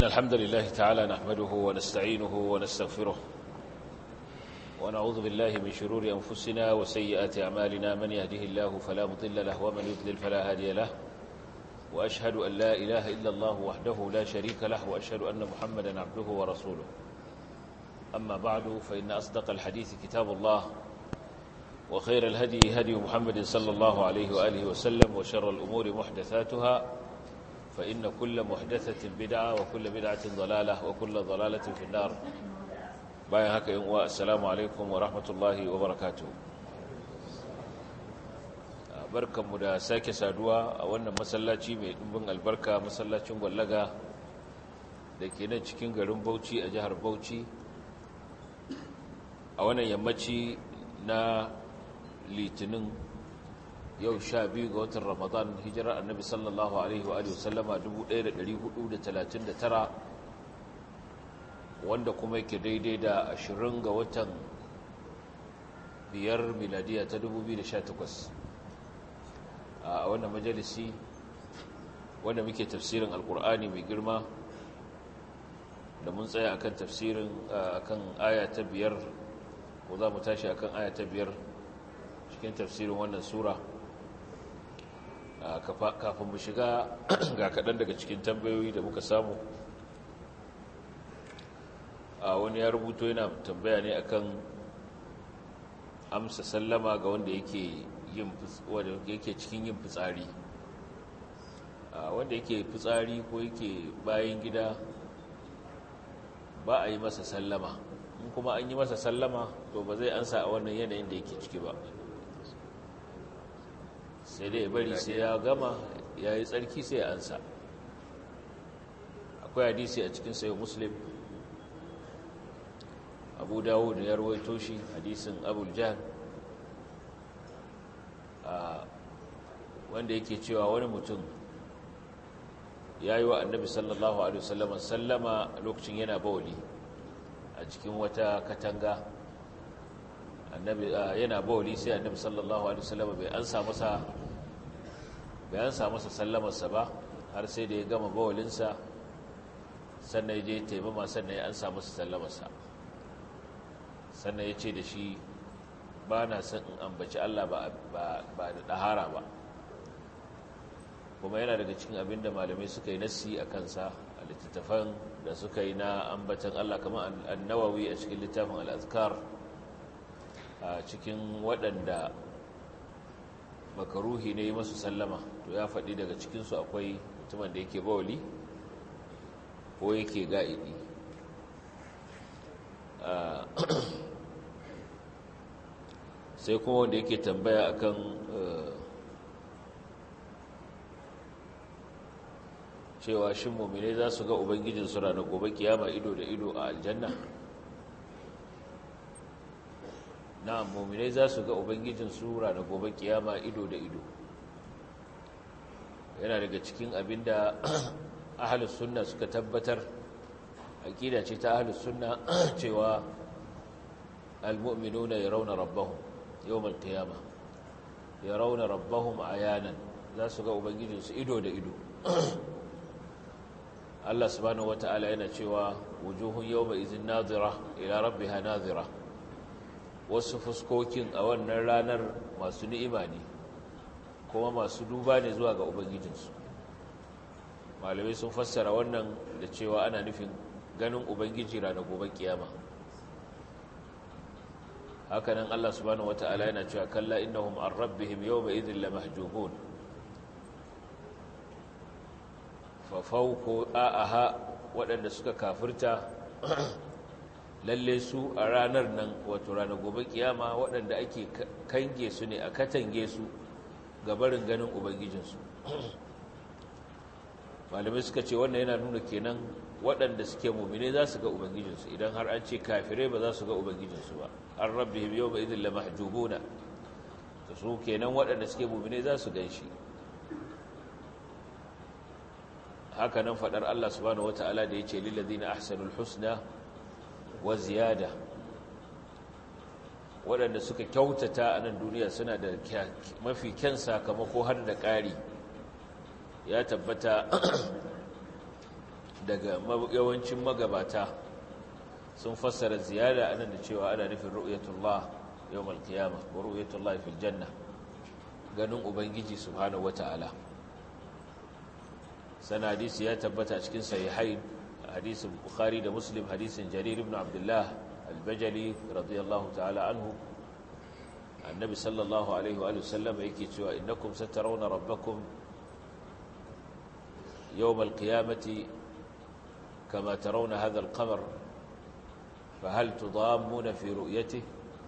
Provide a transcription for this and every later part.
الحمد لله تعالى نحمده ونستعينه ونستغفره ونعوذ بالله من شرور أنفسنا وسيئات أعمالنا من يهده الله فلا مضل له ومن يضلل فلا هادي له وأشهد أن لا إله إلا الله وحده لا شريك له وأشهد أن محمدا عبده ورسوله أما بعد فإن أصدق الحديث كتاب الله وخير الهدي هدي محمد صلى الله عليه وآله وسلم وشر الأمور محدثاتها فإن كل محدثة بدعة وكل بدعة ضلالة وكل ضلالة في النار باين هكا يوم السلام عليكم ورحمة الله وبركاته barkanmu da sake saduwa a wannan masallaci mai ɗumbin albarka masallacin gwallaga da ke nan cikin garin bauchi a jihar bauchi a wannan yammaci na litinin yau sha biyu ga watan ramadan hijirar annabi sallallahu alaihi wa sallama 1439 wanda kuma yake daidai da 20 ga watan biyar miladiya ta 2018 a wannan majalisi wanda muke tafsirin alkur'ani mai girma da mun tsaya akan tafsirin akan aya ta biyar ko za mu tashi akan aya ta biyar cikin tafsirin wannan sura kafin mu shiga ga kaɗan daga cikin tambayoyi da muka samu a wani ya rubuto yana tambaya ne akan amsa sallama ga wanda yake yin wanda yake cikin yin fitsari wanda yake fitsari ko yake bayan gida ba a yi masa sallama in kuma an yi masa sallama to ba zai ansa a wannan yanayin da yake ciki ba sai dai bari sai ya gama ya yi tsarki sai ya ansa akwai hadisi a cikin sayo muslim abu dawo da ya rawaito shi hadisin abul jahan wanda yake cewa wani mutum ya yi wa annabi sallallahu alaihi wasallam sallama lokacin yana bawali a cikin wata katanga annabi yana bawali sai annabi sallallahu alaihi wasallam bai ansa masa bai ansa masa sallamarsa ba har sai da ya gama bawalinsa sannan ya je taimama sannan ya ansa masa sallamarsa sannan ya ce da shi ba na son in ambaci Allah ba da ɗahara ba kuma yana daga cikin abin da malamai suka yi nassi a kansa a littattafan da suka yi na ambatan Allah kamar annawawi a cikin littafin al'azkar a cikin waɗanda makaruhi ne masu sallama to ya faɗi daga cikinsu akwai mutumin da yake bawali ko yake ga'idi sai kuma wanda yake tambaya akan cewa shin mummine za su ga ubangijinsu ranar gobe kiyama ido da ido a aljanna na mummine za su ga ubangijinsu ranar gobe kiyama ido da ido yana daga cikin abin da ahalus sunna suka tabbatar aƙida ce ta ahalus sunna cewa almu'minuna yarawna rabbahum yawmal qiyama yarawna rabbahum ayanan za su ga ubangijinsu ido da ido Allah subhanahu wata'ala yana cewa wujuhun yawma izin nadira ila rabbiha nadira wasu fuskokin a wannan ranar masu ni'ima ne kuma masu duba ne zuwa ga ubangijinsu malamai sun fassara wannan da cewa ana nufin ganin ubangiji ranar gobe kiyama hakanan Allah subhanahu wata'ala yana cewa kalla innahum an rabbihim yawma idhin lamahjubun fafauko a'aha waɗanda suka kafirta lalle su a ranar nan wato ranar gobe kiyama waɗanda ake kange su ne a katange su gabarin ganin ubangijinsu malamai suka ce wannan yana nuna kenan waɗanda suke mummine za su ga ubangijinsu idan har an ce kafirai ba za su ga ubangijinsu ba an rabbi yau ba idin lamahjubuna ta su kenan waɗanda suke mummine za su gan shi haka nan faɗar Allah subhanahu wata'ala da ya ce lillazina ahsanul husna wa ziyada waɗanda suka kyautata a nan duniya suna da mafi kyan sakamako har da ƙari ya tabbata daga yawancin magabata sun fassara ziyara anan da cewa ana nufin ru'yatullah yawmal qiyamah wa ru'yatullah fil janna ganin ubangiji subhanahu wata'ala sana hadisi ya tabbata cikin sahihain hadisin bukhari da muslim hadisin jarir ibn abdullah al-bajali radiyallahu ta'ala anhu annabi sallallahu alaihi wa sallam yake cewa innakum satarawna rabbakum yawm al-qiyamati kama tarawna hadha al-qamar fahal tudammuna fi ru'yatihi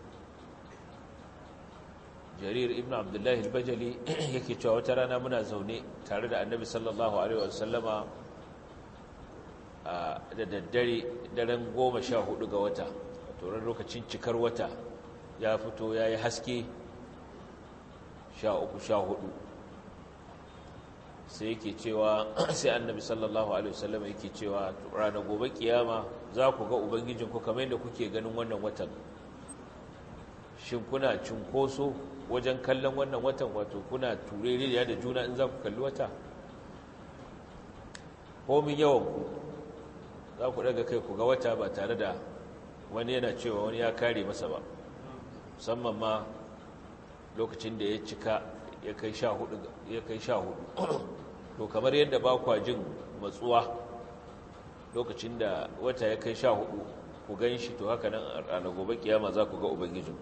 jarir ibn abdullahi al-bajali yake cewa wata rana muna zaune tare da annabi sallallahu alaihi wasallama da daddare daren goma sha hudu ga wata turan lokacin cikar wata ya fito ya yi haske sha uku sha hudu sai yake cewa sai annabi sallallahu alaihi wasallama yake cewa ranar gobe kiyama za ku ga ubangijinku kamar yadda kuke ganin wannan watan shin kuna cunkoso wajen kallon wannan watan wato kuna tureriya da juna in za ku kalli wata komin yawan ku za ku daga kai ku ga wata ba tare da wani yana cewa wani ya kare masa ba musamman ma lokacin da ya cika ya kai sha hudu to kamar yadda ba kwa jin matsuwa lokacin da wata ya kai sha hudu ku gan shi to haka nan a gobe kiyama za ku ga ubangijin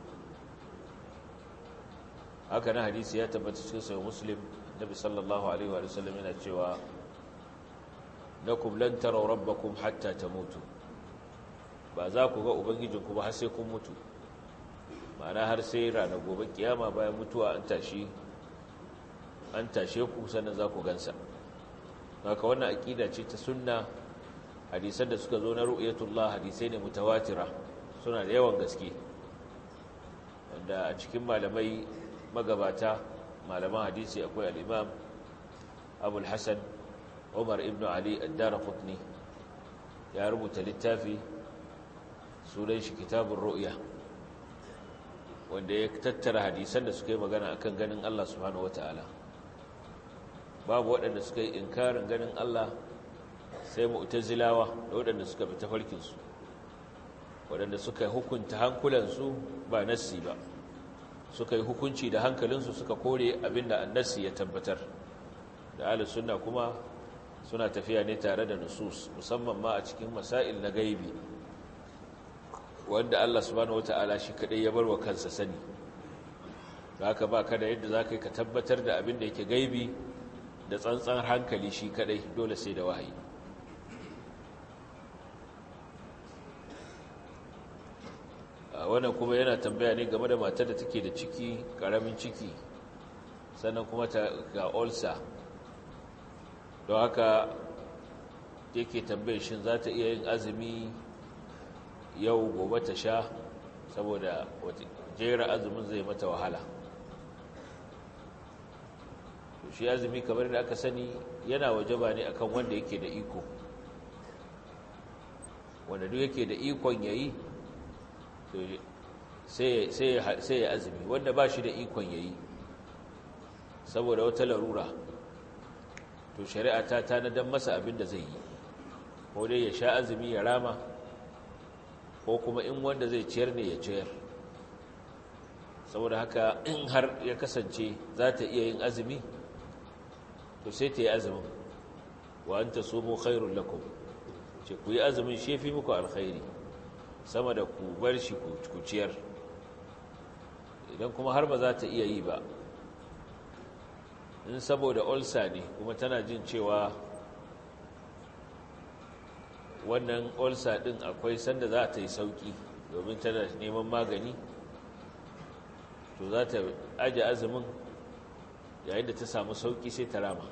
haka na hadisi ya tabbata cikin sayo muslim nabi sallallahu alaihi wa sallam yana cewa lakum lan taraw rabbakum hatta tamutu ba za ku ga ubangijinku ba har sai kun mutu ma'ana har sai ranar gobe kiyama bayan mutuwa an tashi an tashe ku sannan za ku gansa haka wannan aqida ce ta sunna hadisan da suka zo na ru'yatullah hadisai ne mutawatira suna da yawan gaske wanda a cikin malamai magabata malaman hadisi akwai al-imam abul hasan umar ibn ali ad-darqutni ya rubuta littafi sunan shi kitabun ru'ya wanda ya tattara hadisan da suka yi magana akan ganin Allah subhanahu wata'ala babu waɗanda suka yi inkarin ganin Allah sai mu'tazilawa da waɗanda suka bi tafarkinsu waɗanda suka hukunta hankulansu ba nassi ba suka yi hukunci da hankalinsu suka kore abinda annassi ya tabbatar da ahlus sunna kuma suna tafiya ne tare da nusus musamman ma a cikin masail na gaibi wanda Allah subhanahu wata'ala shi kadai ya barwa kansa sani haka ba kada yadda za ka yi ka tabbatar da abin da yake gaibi da tsantsan hankali shi kadai dole sai da wahayi wannan kuma yana tambaya ne game da matar da take da ciki karamin ciki sannan kuma ta ga ulcer don haka yake tambayar shin za ta iya yin azumi yau gobe ta sha saboda jera azumin zai mata wahala shi azumi kamar da aka sani yana wajaba ne akan wanda yake da iko wanda duk yake da ikon yayi sai ya azumi wanda ba shi da ikon yayi saboda wata larura to shari'a ta tanadan masa abin da zai yi ko dai ya sha azumi ya rama ko kuma in wanda zai ciyar ne ya ciyar saboda haka in har ya kasance za ta iya yin azumi to sai ta yi azumin wa an ta somo khairun lakum ce ku yi azumin shefi muku alkhairi sama da ku bar shi ku ciyar idan kuma har ba za ta iya yi ba in saboda olsa ne kuma tana jin cewa wannan olsa din akwai sanda za ta yi sauki domin tana neman magani to za ta aje azumin yayin da ta samu sauki sai ta rama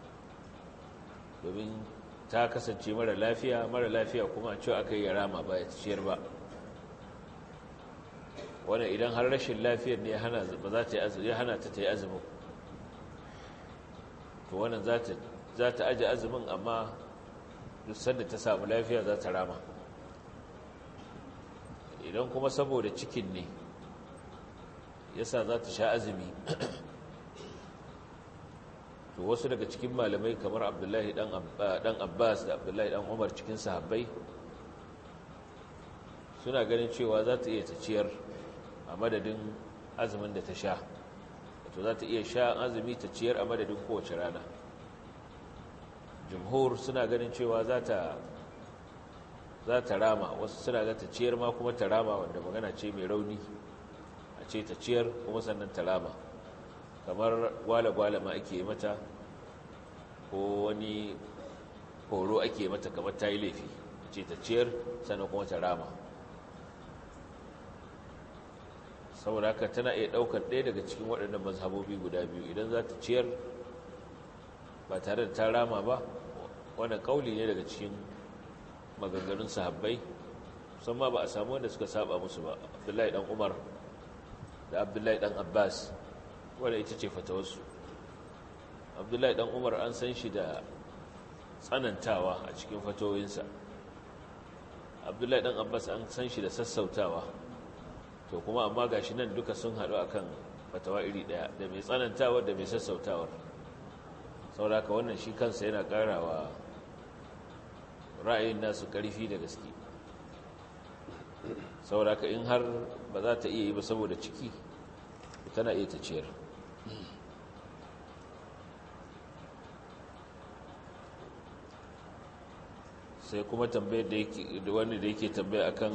domin ta kasance mara lafiya mara lafiya kuma a cewa aka yi rama ba ya ciyar ba wannan idan har rashin lafiyar ne ba za ta yi hana ta ta yi azumin to wannan za ta aje azumin amma duk sanda ta samu lafiya za ta rama idan kuma saboda cikin ne yasa za ta sha azumi to wasu daga cikin malamai kamar abdullahi dan abbas da abdullahi dan umar cikin sahabbai suna ganin cewa za ta iya ta ciyar a madadin azumin da ta sha wato za ta iya sha azumi ta ciyar a madadin kowace rana jumhur suna ganin cewa za ta za ta rama wasu suna ga ta ciyar ma kuma ta rama wanda magana ce mai rauni a ce ta ciyar kuma sannan ta rama kamar gwale-gwale ma ake mata ko wani horo ake mata kamar ta yi laifi a ce ta ciyar sannan kuma ta rama saboda haka tana iya ɗaukar ɗaya daga cikin waɗannan mazhabobi guda biyu idan za ta ciyar ba tare da ta rama ba wannan ƙauli ne daga cikin maganganun sahabbai musamman ba a samu wanda suka saba musu ba abdullahi dan umar da abdullahi dan abbas wadda ita ce fatawarsu abdullahi dan umar an san shi da tsanantawa a cikin fatawoyinsa abdullahi dan abbas an san shi da sassautawa to kuma amma gashi nan duka sun haɗu akan fatawa iri ɗaya da mai tsanantawa da mai sassautawar sauraka wannan shi kansa yana ƙarawa ra'ayin nasu ƙarfi da gaske sauraka in har ba za ta iya yi ba saboda ciki tana iya ta ciyar sai kuma tambayar da wani da yake tambaya akan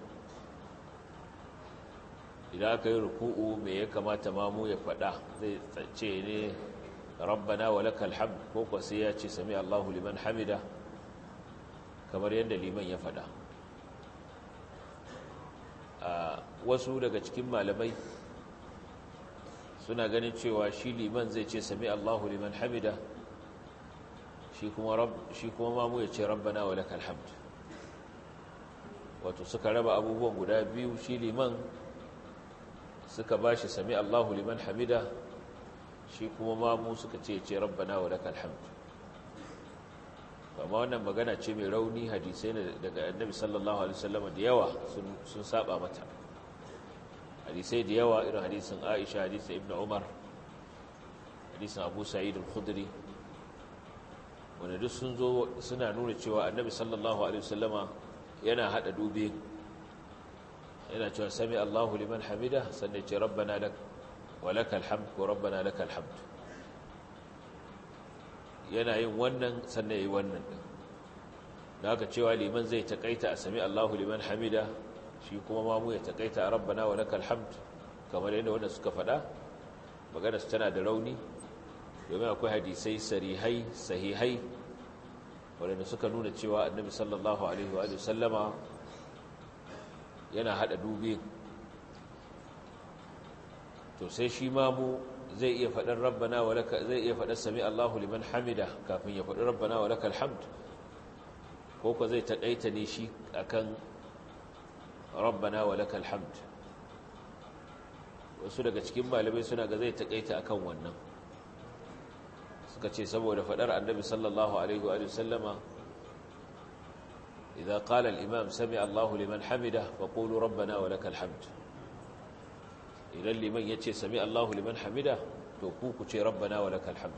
idan aka yi ruku'u me ya kamata mamu ya faɗa zai ce ne rabbana wa lakal hamd ko kwa sai ya ce sami Allahu liman hamida kamar yadda liman ya faɗa wasu daga cikin malamai suna ganin cewa shi liman zai ce sami Allahu liman hamida shi kuma rab shi kuma mamu ya ce rabbana wa lakal hamd wato suka raba abubuwan guda biyu shi liman suka bashi sami Allahu liman hamida shi kuma mamu suka ce ce rabbana wa lakal hamd amma wannan magana ce mai rauni hadisai ne daga annabi sallallahu alaihi wasallam da yawa sun saba mata hadisai da yawa irin hadisin Aisha hadisin Ibn Umar hadisin Abu Sa'id al-Khudri wanda duk sun zo suna nuna cewa annabi sallallahu alaihi wasallama yana hada dube yana cewa sami Allahu liman hamida sannan ce rabbana lak wa lakal hamd ko rabbana lakal hamd yana yin wannan sannan yayi wannan din da haka cewa liman zai takaita a sami Allahu liman hamida shi kuma ma mu ya takaita a rabbana wa lakal hamd kamar yadda wanda suka faɗa magana su tana da rauni domin akwai hadisai sarihai sahihai waɗanda suka nuna cewa annabi sallallahu alaihi wa sallama yana haɗa dubi to sai shi ma mu zai iya faɗin rabbana wa laka zai iya faɗin sami Allahu liman hamida kafin ya faɗi rabbana wa lakal hamd ko ko zai taƙaita ne shi akan rabbana wa lakal hamd wasu daga cikin malamai suna ga zai taƙaita akan wannan suka ce saboda faɗar annabi sallallahu alaihi wa sallama idza qala al-imam sami Allahu liman hamida faqulu rabbana wa lakal hamd idan liman yace sami Allahu liman hamida to ku ku ce rabbana wa lakal hamd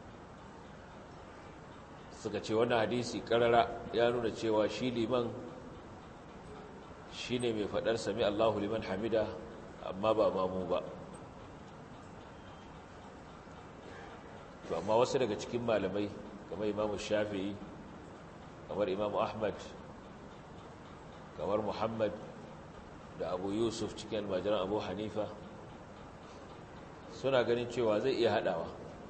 suka ce wannan hadisi karara ya nuna cewa shi liman shine mai faɗar sami Allahu liman hamida amma ba mamu ba to amma wasu daga cikin malamai kamar imamu shafi'i kamar imamu ahmad kamar muhammad da abu yusuf cikin almajiran abu hanifa suna ganin cewa zai iya haɗawa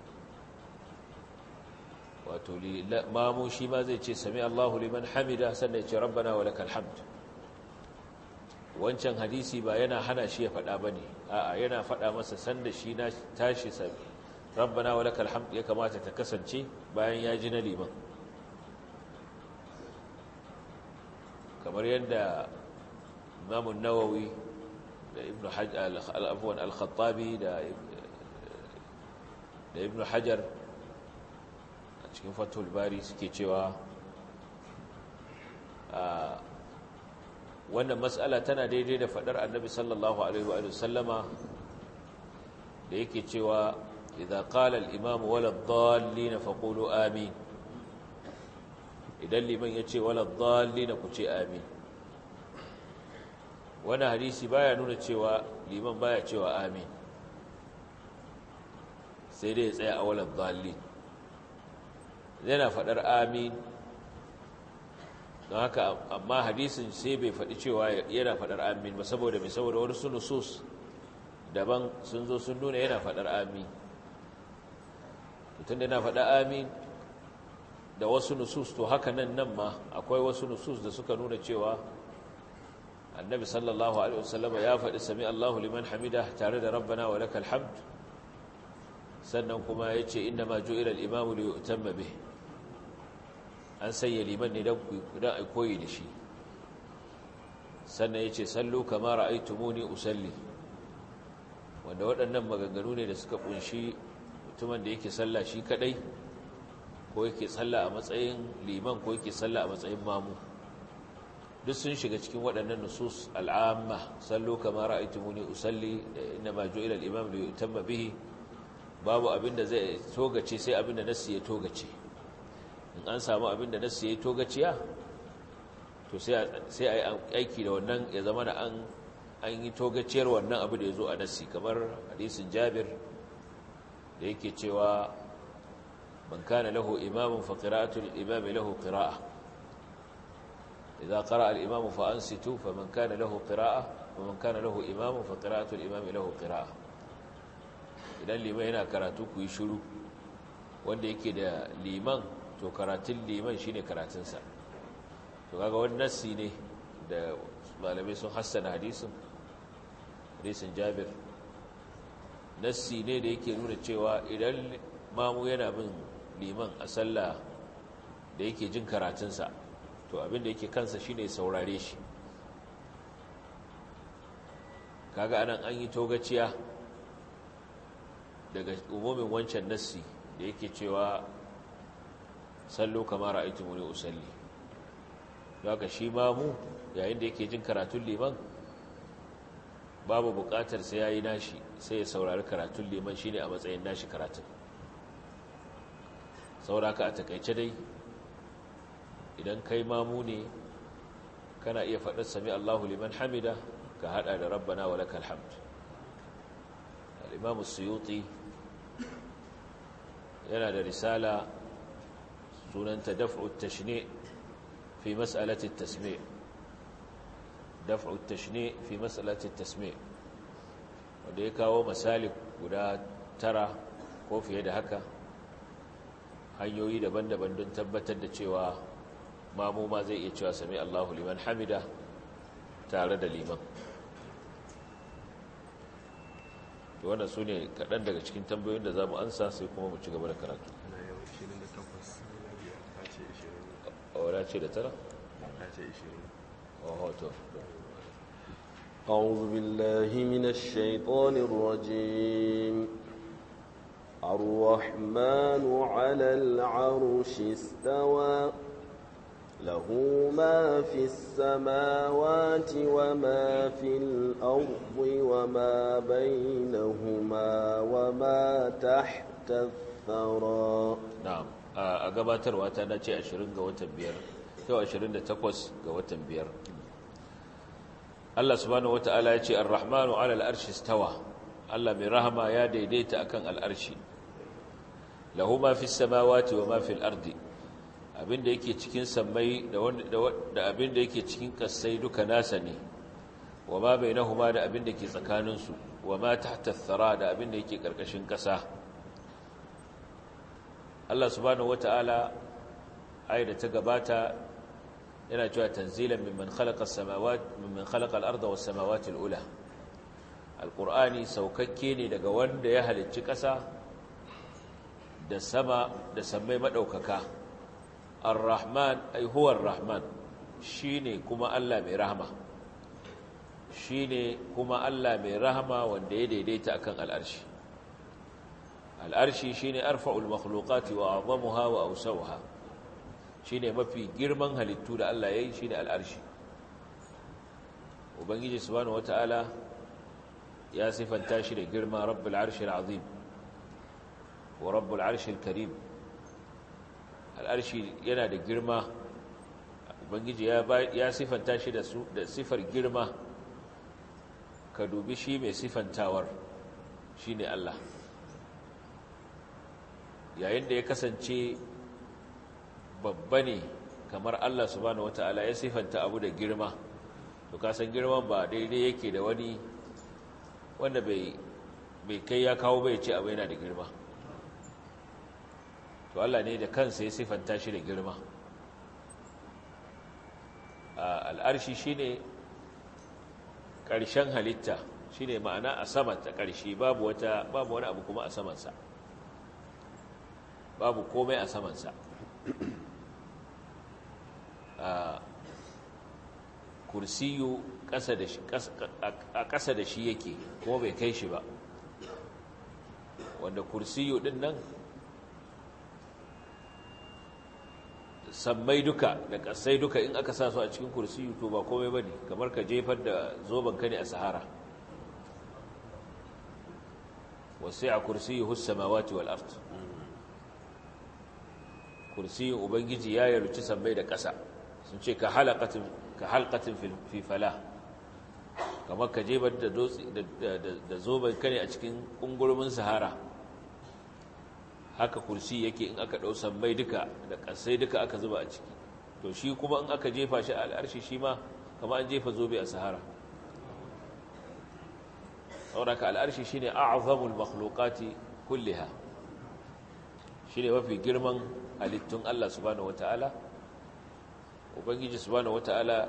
wato mamu shi ma zai ce sami allahu liman hamida sannan ya ce rabbana wa lakal hamd wancan hadisi ba yana hana shi ya faɗa ba ne a'a yana faɗa masa sanda shi na tashi sami rabbana wa lakal hamd ya kamata ta kasance bayan ya ji na liman kamar yadda Imam nawawi da Ibn Hajar al-Afwan al-Khattabi da da Ibn Hajar a cikin Fathul Bari suke cewa wannan mas'ala tana daidai da fadar Annabi sallallahu alaihi wa sallama da yake cewa idza qala al-imam wala ad-dallin faqulu amin idan liman yace wala ad-dallin ku ce amin wannan hadisi baya nuna cewa liman baya cewa amin sai dai ya tsaya a wala ad-dallin yana fadar amin don haka amma hadisin sai bai faɗi cewa yana faɗar amin ba saboda mai saboda wani su nusus daban sun zo sun nuna yana faɗar amin tun da yana faɗar amin da wasu nusus to haka nan nan ma akwai wasu nusus da suka nuna cewa annabi sallallahu alaihi wasallama ya faɗi sami Allahu liman hamida tare da rabbana wa lakal hamd sannan kuma yace inna ma ju'ila al-imamu li yu'tamma bihi an sanya liman ne don a koyi da shi sannan ya ce sallu kama ra'aitumuni usalli wanda waɗannan maganganu ne da suka kunshi mutumin da yake salla shi kadai ko yake salla a matsayin liman ko yake salla a matsayin mamu duk sun shiga cikin waɗannan nusus al'amma sallu kama ra'aitumuni usalli da inna ma ju'ila al-imam li yutamma bihi babu abinda zai togace sai abinda nassi ya togace in an samu abin da nasu ya yi togaciya to sai a yi aiki da wannan ya zama da an yi togaciyar wannan abu da ya zo a nasi kamar hadisin jabir da yake cewa man kana lahu imamun fa qira'atul imami lahu qira'a idza qara'a al-imamu fa ansitu fa man kana lahu qira'a wa man kana lahu imamun fa qira'atul imami lahu qira'a idan liman yana karatu ku yi shiru wanda yake da liman to karatun liman shine karatunsa to kaga wani nassi ne da malamai sun hassana hadisin hadisin jabir nassi ne da yake nuna cewa idan mamu yana bin liman a sallah da yake jin karatunsa to abinda yake kansa shine saurare shi kaga anan an yi togaciya daga umumin wancan nassi da yake cewa sallo kamar ra'aytumuni usalli haka shi mamu yayin da yake jin karatun liman babu buƙatar sai yayi nashi sai ya saurari karatun liman shine a matsayin nashi karatun sauraka a takaice dai idan kai mamu ne kana iya faɗar sami Allahu liman hamida ka hada da rabbana wa lakal hamd al-imam as-suyuti yana da risala sunanta daf'u tashni fi mas'alati tasmi' daf'u tashni fi mas'alati tasmi' wanda ya kawo misali guda tara ko fiye da haka hanyoyi daban-daban don tabbatar da cewa mamu ma zai iya cewa sami Allahu liman hamida tare da liman to wannan su ne kaɗan daga cikin tambayoyin da za mu ansa sai kuma mu ci gaba da karatu wadda ce da tara? to أعوذ بالله من الشيطان الرجيم الرحمن على العرش استوى له ما في السماوات وما في الأرض وما بينهما وما تحت الثرى na'am a gabatarwa ta nace 20 ga watan biyar yau 28 ga watan biyar Allah subhanahu wata'ala ya ce ar-rahmanu 'ala al-arshi istawa Allah mai rahama ya daidaita akan al-arshi lahu ma fi samawati wa ma fi al-ardi abinda yake cikin sammai da da abinda yake cikin kasai duka nasa ne wa ma bainahuma da abinda ke tsakaninsu wa ma tahta ath-thara da abinda yake karkashin kasa Allah subhanahu wata'ala ayat ta gabata yana cewa tanzilan mimman khalaqa as-samawati mimman khalaqa al-arda was-samawati al-ula alqur'ani saukakke ne daga wanda ya halicci ƙasa da sama da sammai madaukaka ar-rahman ay huwa ar-rahman shine kuma Allah mai rahama shine kuma Allah mai rahama wanda ya daidaita akan al-arshi al-arshi shine arfa'ul makhluqati wa a'zamuha wa awsawha shine mafi girman halittu da Allah yayi shine al'arshi ubangiji subhanahu wataala ya sifanta shi da girma rabbul arshil azim wa rabbul arshil karim al'arshi yana da girma ubangiji ya sifanta shi da su da sifar girma ka dubi shi mai sifantawar shine Allah yayin da ya kasance babba ne kamar Allah subhanahu wataala ya sifanta abu da girma to kasan girman ba daidai yake da wani wanda bai bai kai ya kawo bai ce abu yana da girma to Allah ne da kansa ya sifanta shi da girma al'arshi shine ƙarshen halitta shine ma'ana a sama ta ƙarshe babu wata babu wani abu kuma a samansa babu komai a samansa a kursiyu a ƙasa da shi yake kuma bai kai shi ba wanda kursiyu ɗin nan sammai duka da ƙasai duka in aka sa su a cikin kursiyu to ba komai ba ne kamar ka jefar da zoben ka ne a sahara wasu a kursiyu hussamawati wal art kursiyin ubangiji ya yarci sammai da ƙasa sun ce ka halkatin fifala kamar ka jefar da zoben ka ne a cikin ƙungurmin sahara haka kursi yake in aka ɗau sammai duka da ƙasai duka aka zuba a ciki to shi kuma in aka jefa shi al'arshi shi ma kama an jefa zobe a sahara sauraka al'arshi shi ne a'azamul makhlukati kulliha shi ne mafi girman halittun Allah subhanahu wata'ala ubangiji subhanahu wata'ala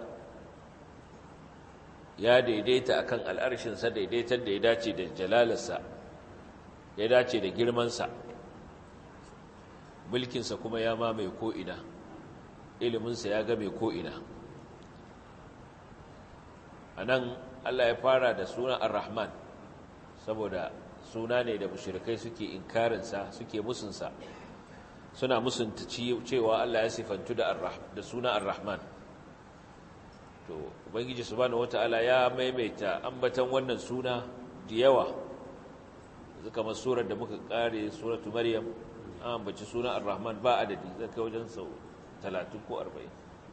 ya daidaita akan al'arshinsa daidaitar da ya dace da jalalarsa ya dace da girmansa mulkinsa kuma ya mamaye ko'ina iliminsa ya game ko'ina a nan allah ya fara da suna ar-rahman saboda suna ne da mushrikai suke inkarinsa suke musunsa suna musunta cewa allah ya sifantu da suna ar-rahman to ubangiji subhanahu wata'ala ya maimaita ambatan wannan suna da yawa zuka masurar da muka kare suratu maryam an ambaci sunan ar-rahman ba adadi zai kai wajen sau 30 ko 40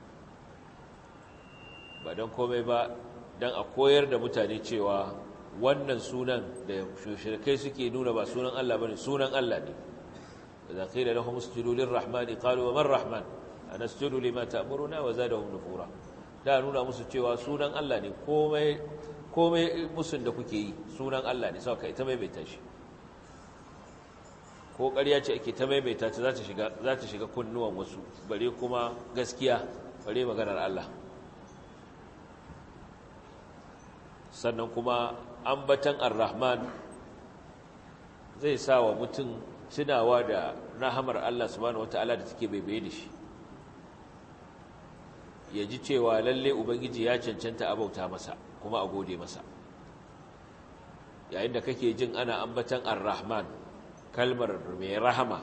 ba don komai ba don a koyar da mutane cewa wannan sunan da shirkai suke nuna ba sunan Allah bane sunan Allah ne idza qila lahum usjudu lir-rahman qalu wa man rahman anasjudu lima ta'muruna wa zadahum nufura da nuna musu cewa sunan Allah ne komai komai musun da kuke yi sunan Allah ne sauka ita mai bai tashi ko ƙarya ce ake ta maimaita ta za ta shiga kunnuwan wasu bare kuma gaskiya bare maganar Allah sannan kuma ambatan ar-rahman zai sa wa mutum tunawa da rahamar Allah subhanahu wata'ala da take baibaye da shi ya ji cewa lalle ubangiji ya cancanta abauta masa kuma a gode masa yayin da kake jin ana ambatan ar-rahman kalmar mai rahama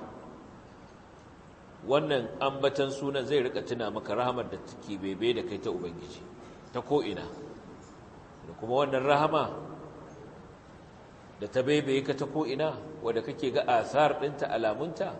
wannan ambatan sunan zai rika tuna maka rahamar da take bebe da kai ta ubangiji ta ko'ina da kuma wannan rahama da ta bebe ka ta ko'ina wadda kake ga asar ɗinta alamunta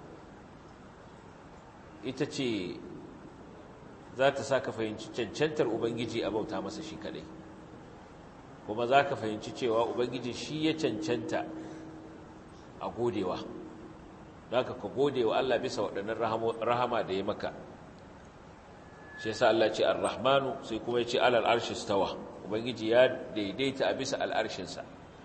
ita ce za ta sa ka fahimci cancantar ubangiji a bauta masa shi kaɗai kuma za ka fahimci cewa ubangiji shi ya cancanta a godewa da ka ka godewa Allah bisa waɗannan rahama da ya maka shi yasa Allah ce ar-rahmanu sai kuma ya ce alal arshi stawa ubangiji ya daidaita a bisa al'arshinsa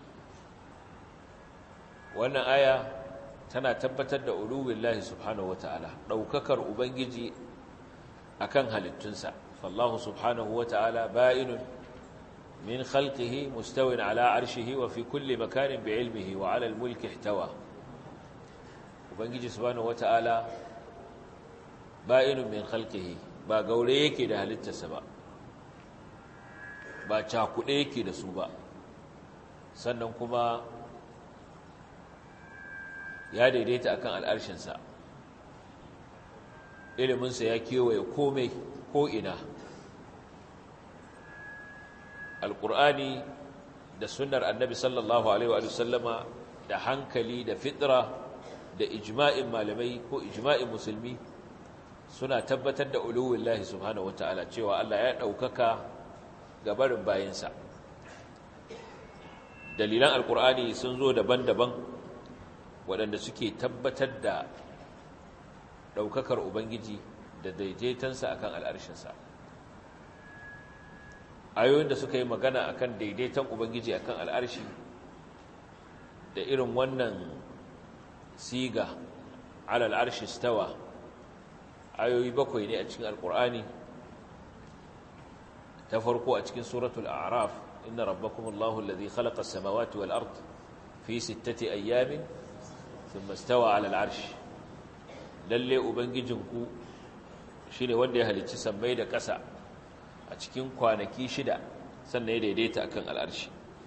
wannan aya tana tabbatar da uluwillahi subhanahu wata'ala ɗaukakar ubangiji akan halittunsa fallahu subhanahu wata'ala ba'inun من خلقه مستو على عرشه وفي كل مكان بعلمه وعلى الملك احتوى وبنجي سبحانه وتعالى بائن من خلقه ba gaure yake da halittarsa ba ba cakuɗe yake da su ba sannan kuma ya daidaita akan al'arshinsa iliminsa ya kewaye komai ko'ina alƙur'ani da sunnar annabi sallallahu alaihi wa sallama da hankali da fitra da ijma'in malamai ko ijma'in musulmi suna tabbatar da uluwin lahi subhanahu wata'ala cewa Allah ya ɗaukaka gabarin bayinsa dalilan alkur'ani sun zo daban-daban waɗanda suke tabbatar da ɗaukakar ubangiji da daidaitansa akan al'arshinsa ayoyin da suka yi magana akan daidaiton ubangiji akan al'arshi da irin wannan siga alal arshi stawa ayoyi bakwai ne a cikin alkur'ani ta farko a cikin suratul a'raf inna rabbakumullahu alladhi khalaqa as-samawati wal ard fi sittati ayyamin thumma stawa alal arshi lalle ubangijinku shine wanda ya halicci sammai da ƙasa a cikin kwanaki shida sannan ya daidaita akan al'arshi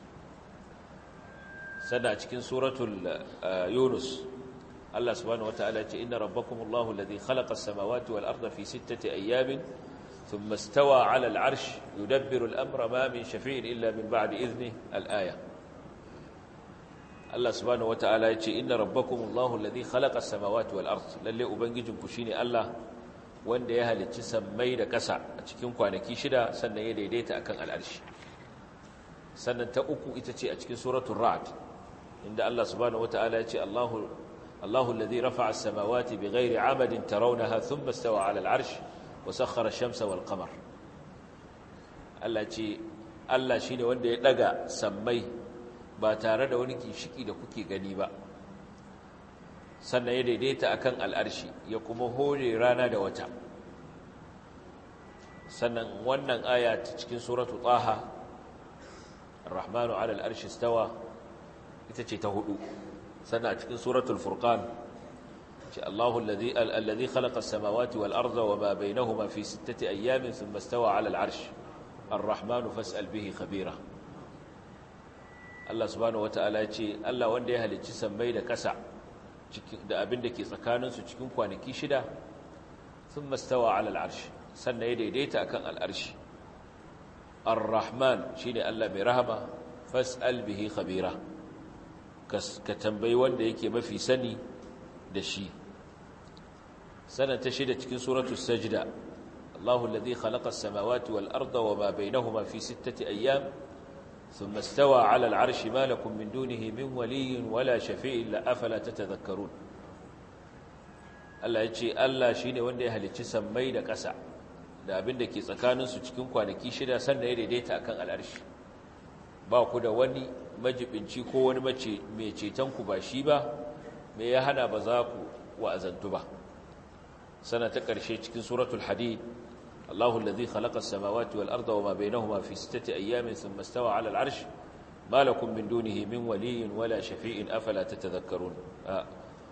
sannan a cikin suratul yunus Allah subhanahu wataala ya ce inna rabbakumullahu alladhi khalaqa as-samawati wal arda fi sittati ayyamin thumma istawa 'ala al-'arsh yudabbiru al-amra ma min shafi'in illa min ba'di idhnihi al-aya Allah subhanahu wataala ya ce inna rabbakumullahu alladhi khalaqa as-samawati wal ard lalle ubangijinku shine Allah wanda ya halicci sammai da ƙasa a cikin kwanaki shida sannan ya daidaita akan al'arshi sannan ta uku ita ce a cikin suratul ra'd inda Allah subhanahu wataala ya ce Allahu Allahu alladhi rafa'a as-samawati bighairi 'amadin tarawnaha thumma istawa 'ala al-'arsh wa sakhkhara ash-shamsa wal qamar Allah ce Allah shine wanda ya daga sammai ba tare da wani ginshiki da kuke gani ba sannan ya daidaita akan al'arshi ya kuma hore rana da wata sannan wannan aya ta cikin suratu taha ar-rahmanu 'ala al-arshi istawa ita ce ta hudu sannan a cikin suratul furqan ce Allahu alladhi alladhi khalaqa as-samawati wal arda wama bainahuma fi sittati ayyamin thumma istawa 'ala al-'arsh ar-rahmanu fas'al bihi khabira Allah subhanahu wata'ala ya ce Allah wanda ya halicci sammai da ƙasa da abin da ke tsakaninsu cikin kwanaki shida sun mastawa alal arshi sannan ya daidaita akan al'arshi ar-rahman shi ne Allah mai rahama fas'al bihi khabira ka tambayi wanda yake mafi sani da shi sanan ta shida cikin suratul sajda Allahu alladhi khalaqa as-samawati wal arda wama bainahuma fi sittati ayyam ثم استوى على العرش ما لكم من دونه من ولي ولا شفيع إلا أفلا تتذكرون Allah ya ce Allah shi ne wanda ya halicci sammai da ƙasa da abin da ke tsakaninsu cikin kwanaki shida sannan ya daidaita akan al'arshi ba ku da wani majibinci ko wani mace mai cetonku ba shi ba mai ya hana ba za ku wa'azantu ba sana ta ƙarshe cikin suratul hadid الله الذي خلق السماوات والأرض وما بينهما في ستة أيام ثم استوى على العرش ما لكم من دونه من ولي ولا شفيع أفلا تتذكرون آه.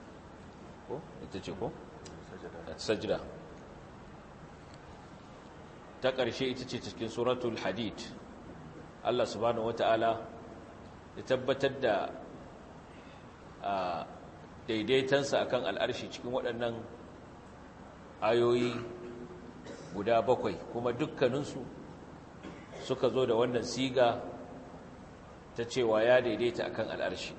السجدة تقر شيء تتكين سورة الحديد الله سبحانه وتعالى يتبتد daidaitansa akan al'arshi cikin waɗannan ayoyi guda bakwai kuma dukkaninsu suka zo da wannan siga ta cewa ya daidaita akan al'arshi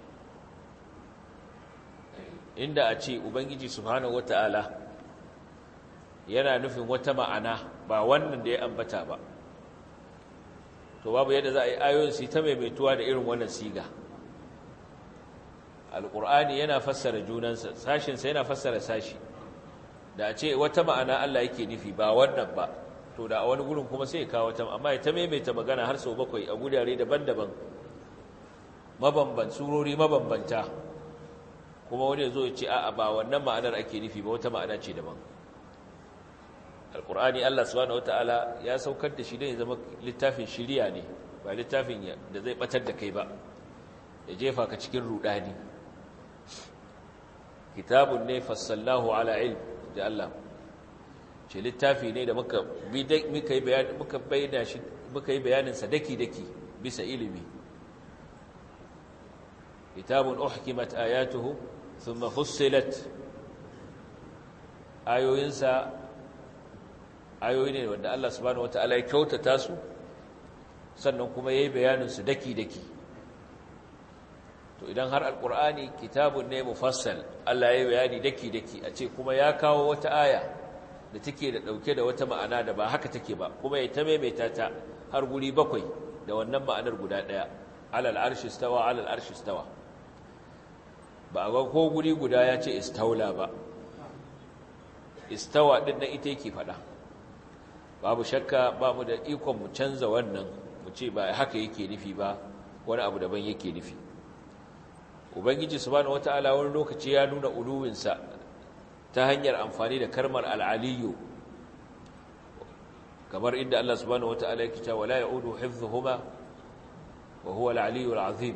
inda a ce ubangiji subhanahu wata'ala yana nufin wata ma'ana ba wannan da ya ambata ba to babu yadda za a yi ayoyin su ta maimaituwa da irin wannan siga alƙur'ani yana fassara junansa sashinsa yana fassara sashi da a ce wata ma'ana Allah yake nufi ba wannan ba to da a wani gurin kuma sai ya kawo ta amma ya ta maimaita magana har sau bakwai a gurare daban-daban mabamban surori mabambanta kuma wani zo ya ce a'a ba wannan ma'anar ake nufi ba wata ma'ana ce daban alkur'ani Allah subhanahu wataala ya saukar da shi don ya zama littafin shiriya ne ba littafin da zai batar da kai ba ya jefa ka cikin rudani kitabun ne fassallahu ala ilm da Allah ce littafi ne da muka muka yi bayani muka bayyana shi muka yi bayanin sa daki daki bisa ilimi kitabun uhkimat ayatuhu thumma fussilat ayoyinsa ayoyi ne wanda Allah subhanahu wataala ya kyautata su sannan kuma yayi bayanin su daki daki to to idan har alkur'ani kitabun ne mufassal Allah ya yi bayani daki daki a ce kuma ya kawo wata aya da take da dauke da wata ma'ana da ba haka take ba kuma ya ta maimaita ta har guri bakwai da wannan ma'anar guda daya alal arshi stawa alal arshi stawa ba ga ko guri guda ya ce istaula ba istawa din nan ita yake fada babu shakka ba mu da ikon mu canza wannan mu ce ba haka yake nufi ba wani abu daban yake nufi ubangiji subhanahu wataala wani lokaci ya nuna uluwinsa ta hanyar amfani da karmar al'aliyu kamar inda Allah subhanahu wataala yake cewa la ya'udu hifdhuhuma wa huwa al-aliyyu al-azim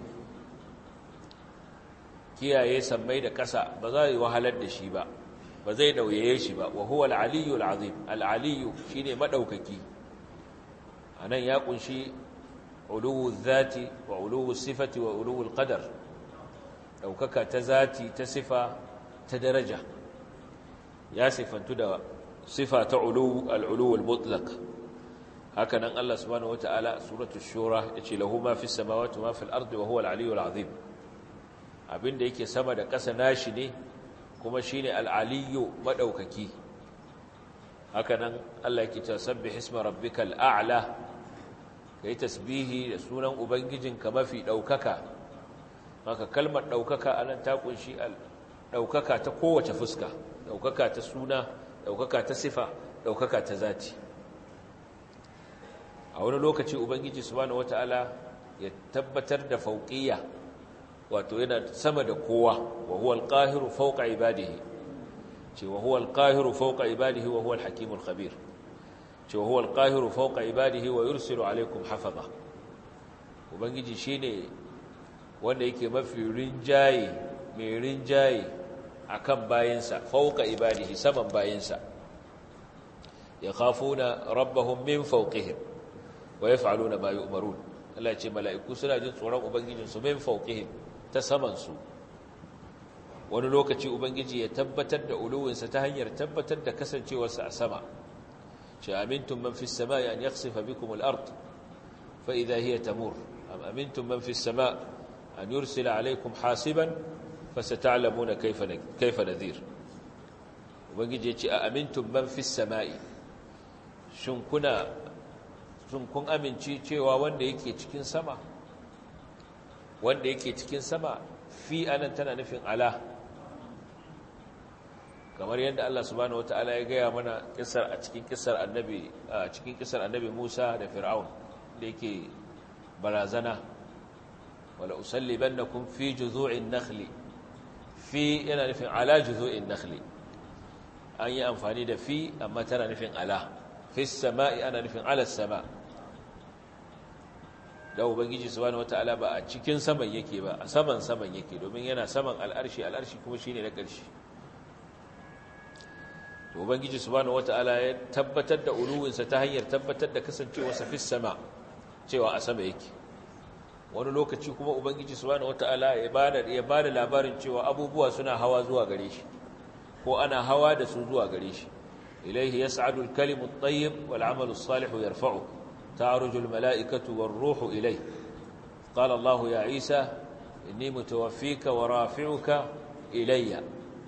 kiyaye sammai da ƙasa ba za yi wahalar da shi ba ba zai nauyaye shi ba wa huwa al-aliyyu al-azim al-aliyyu shine madaukaki anan ya kunshi uluwu dhati wa uluwu sifati wa uluwu al-qadar daukaka ta zati ta sifa ta daraja ya sifantu da sifa ta uluwu al-uluwu al-mutlaq haka nan Allah subhanahu wataala suratul shura yace lahu ma fis samawati wa ma fil ardi wa huwa al-aliyyu al-azim abinda yake sama da ƙasa nashi ne kuma shine al-aliyyu madaukaki haka nan Allah yake cewa sabbih isma rabbikal a'la kai tasbihi da sunan ubangijinka mafi daukaka maka kalmar daukaka anan ta kunshi daukaka ta kowace fuska daukaka ta suna daukaka ta sifa daukaka ta zati a wani lokaci ubangiji subhanahu wataala ya tabbatar da fauqiyya wato yana sama da kowa wa huwa al-qahiru fawqa ibadihi ce wa huwa al-qahiru fawqa ibadihi wa huwa al-hakim al-khabir ce wa huwa al-qahiru fawqa ibadihi wa yursilu alaykum hafaza ubangiji shine wanda yake mafi rinjaye mai rinjaye akan bayinsa fawqa ibadihi saman bayinsa yakhafuna rabbahum min fawqihim wa yaf'aluna ma yu'marun Allah ya ce mala'iku suna jin tsoron ubangijinsu min fawqihim ta samansu wani lokaci ubangiji ya tabbatar da uluwinsa ta hanyar tabbatar da kasancewarsa a sama ce amintun man fis sama an yakhsifa bikum al-ard fa idha hiya tamur am amintum man fis sama an yursila alaykum hasiban fasata'lamuna kayfa kayfa nadhir ubangiji ya ce a amintum man fis sama'i shin kuna shin kun amince cewa wanda yake cikin sama wanda yake cikin sama fi anan tana nufin ala kamar yadda Allah subhanahu wataala ya gaya mana kissar a cikin kissar annabi a cikin kissar annabi Musa da Fir'aun da yake barazana wala usallibannakum fi juzu'in nakhli fi yana nufin ala juzu'in nakhli an yi amfani da fi amma tana nufin ala fi sama'i ana nufin ala sama' da ubangiji subhanahu wataala ba a cikin saman yake ba a saman saman yake domin yana saman al'arshi al'arshi kuma shine na ƙarshe to ubangiji subhanahu wataala ya tabbatar da uluwinsa ta hanyar tabbatar da kasancewarsa fis sama cewa a sama yake wani lokaci kuma ubangiji subhanahu wataala ya bada ya bada labarin cewa abubuwa suna hawa zuwa gare shi ko ana hawa da su zuwa gare shi ilaihi yas'adu al-kalimu at-tayyib wal 'amalu as-salihu yarfa'uhu تعرج الملائكة والروح إليه قال الله يا عيسى إني متوفيك ورافعك إلي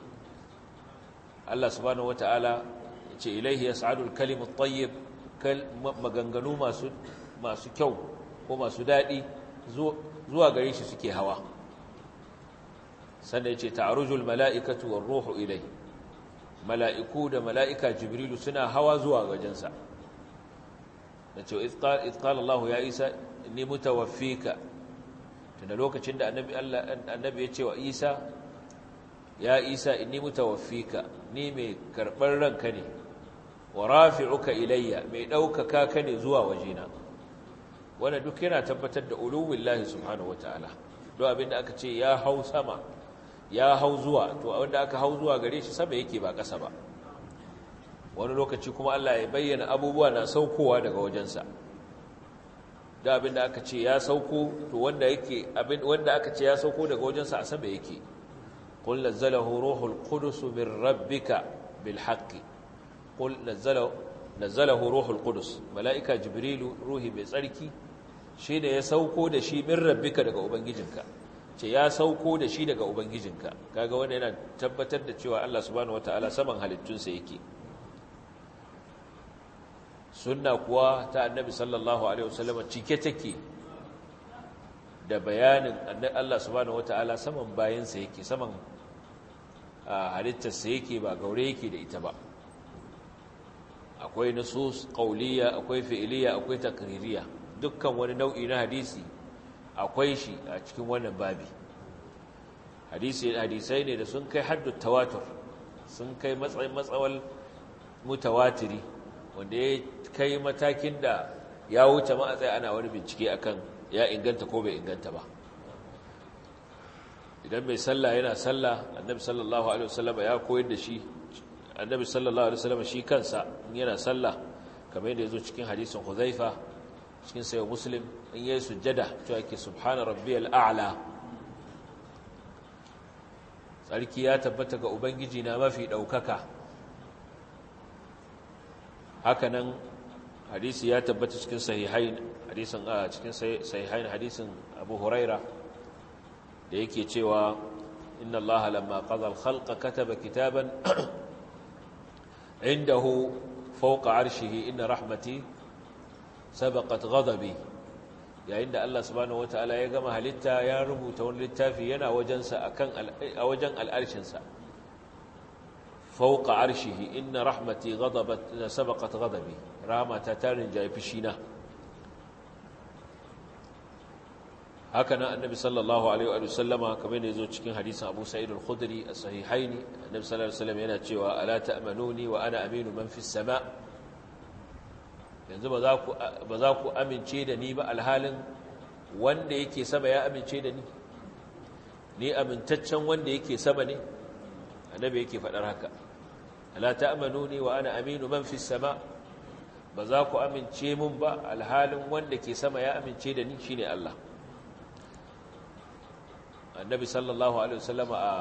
الله سبحانه وتعالى إليه يسعد الكلم الطيب مغنغنو ما سكو وما سدادي zuwa gare shi suke hawa sannan ce ta'arujul mala'ikatu war ruhu ilai mala'iku da mala'ika jibrilu suna hawa zuwa gajensa da cewa izqala Allah ya Isa inni mutawaffika tunda lokacin da annabi Allah annabi ya ce wa Isa ya Isa inni mutawaffika ni mai karbar ranka ne wa rafi'uka ilayya mai daukaka ka ne zuwa wajena wannan duk yana tabbatar da uluwillahi subhanahu wataala don abinda aka ce ya hau sama ya hau zuwa to wanda aka hau zuwa gare shi sama yake ba ƙasa ba wani lokaci kuma Allah ya bayyana abubuwa na saukowa daga wajensa da abin da aka ce ya sauko to wanda yake abin wanda aka ce ya sauko daga wajensa a sama yake qul nazzalahu ruhul qudus min rabbika bil haqqi qul nazzalahu nazzalahu ruhul qudus malaika jibrilu ruhi mai tsarki shine ya sauko da shi min rabbika daga ubangijinka ce ya sauko da shi daga ubangijinka kaga wanda yana tabbatar da cewa Allah subhanahu wataala saman halittunsa yake sunna kuwa ta annabi sallallahu alaihi wasallam cike take da bayanin Allah subhanahu wataala saman bayansa yake saman halittarsa yake ba gaure yake da ita ba akwai nusus qauliyya akwai fi'liya akwai takririya dukkan wani nau'i na hadisi akwai shi a cikin wannan babi hadisi hadisai ne da sun kai haddu tawatur sun kai matsayin matsawal mutawatiri wanda ya kai matakin da ya wuce ma a tsaye ana wani bincike akan ya inganta ko bai inganta ba idan mai sallah yana sallah annabi sallallahu alaihi wasallam ya koyar da shi annabi sallallahu alaihi wasallam shi kansa in yana sallah kamar yadda yazo cikin hadisin Huzaifa cikin sayo Muslim in yayi sujjada to yake subhana rabbiyal a'la sarki ya tabbata ga ubangiji na mafi daukaka hakanan hadisi ya tabbata cikin sahihain hadisin a cikin sahihain hadisin Abu Huraira da yake cewa inna allaha lamma qada al-khalqa kataba kitaban indahu fawqa arshihi inna rahmati sabaqat ghadabi yayin da Allah subhanahu wataala ya gama halitta ya rubuta wani littafi yana wajensa akan a wajen al'arshin sa fawqa arshihi inna rahmati ghadabat sabaqat ghadabi rahmata tarin jayi fishina haka nan annabi sallallahu alaihi wa sallama kamar ne zo cikin hadisin Abu Sa'id al-Khudri as-sahihaini annabi sallallahu alaihi wasallam yana cewa ala ta'manuni wa ana aminu man fis sama yanzu ba za ku ba za ku amince da ni ba alhalin wanda yake sama ya amince da ni ni amintaccen wanda yake sama ne annabi yake faɗar haka ala ta'manuni wa ana aminu man fis sama ba za ku amince mun ba alhalin wanda ke sama ya amince da ni shine Allah annabi sallallahu alaihi wasallama a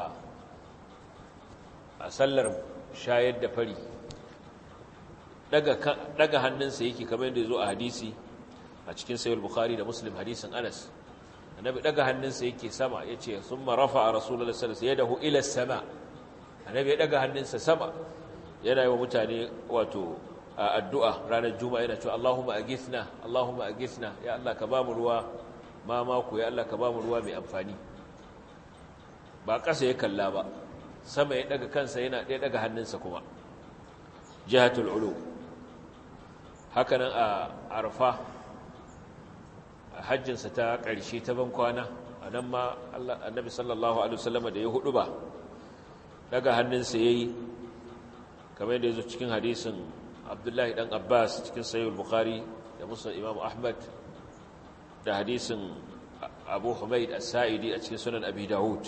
a sallar shayar da fari daga daga hannunsa yake kamar yadda yazo a hadisi a cikin sahih bukhari da muslim hadisin Anas annabi daga hannunsa yake sama yace summa rafa'a rasulullahi sallallahu alaihi wasallam yadahu ila sama annabi ya daga hannunsa sama yana yi wa mutane wato addu'a ranar juma'a yana cewa Allahumma aghithna Allahumma aghithna ya Allah ka ba mu ruwa ma mako ya Allah ka ba mu ruwa mai amfani ba ƙasa ya kalla ba sama ya daga kansa yana ɗaya daga hannunsa kuma jihatul ulu hakanan a arfa a hajjinsa ta ƙarshe ta ban kwana a nan ma annabi sallallahu alaihi wasallam da ya hudu ba daga hannunsa yayi kamar yadda yazo cikin hadisin Abdullahi dan Abbas cikin Sahih bukhari da Muslim Imam Ahmad da hadisin Abu Humaid As-Sa'idi a cikin Sunan Abi Dawud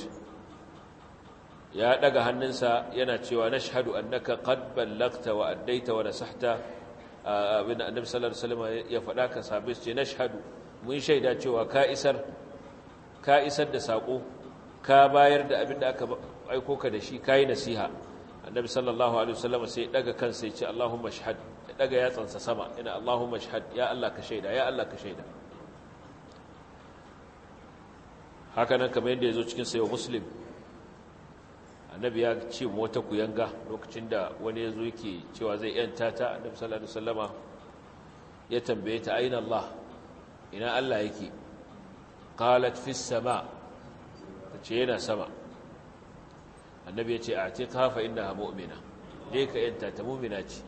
ya daga hannunsa yana cewa nashhadu annaka qad ballagta wa addaita wa nasahta abin annabi sallallahu alaihi wasallam ya faɗa ka sabe ce nashhadu mun shaida cewa ka isar ka isar da sako ka bayar da abin da aka aiko ka da shi kai nasiha annabi sallallahu alaihi wasallam sai daga kansa ya ce Allahumma shahad ya daga yatsansa sama ina Allahumma shahad ya Allah ka shaida ya Allah ka shaida haka nan kamar yadda yazo cikin sayo muslim annabi ya ce wata kuyanga lokacin da wani yazo yake cewa zai yanta ta annabi sallallahu alaihi wasallama ya tambaye ta aina Allah ina Allah yake qalat fis sama tace yana sama annabi ya ce a ce kafa inda mu'mina dai ka yanta ta mu'mina ce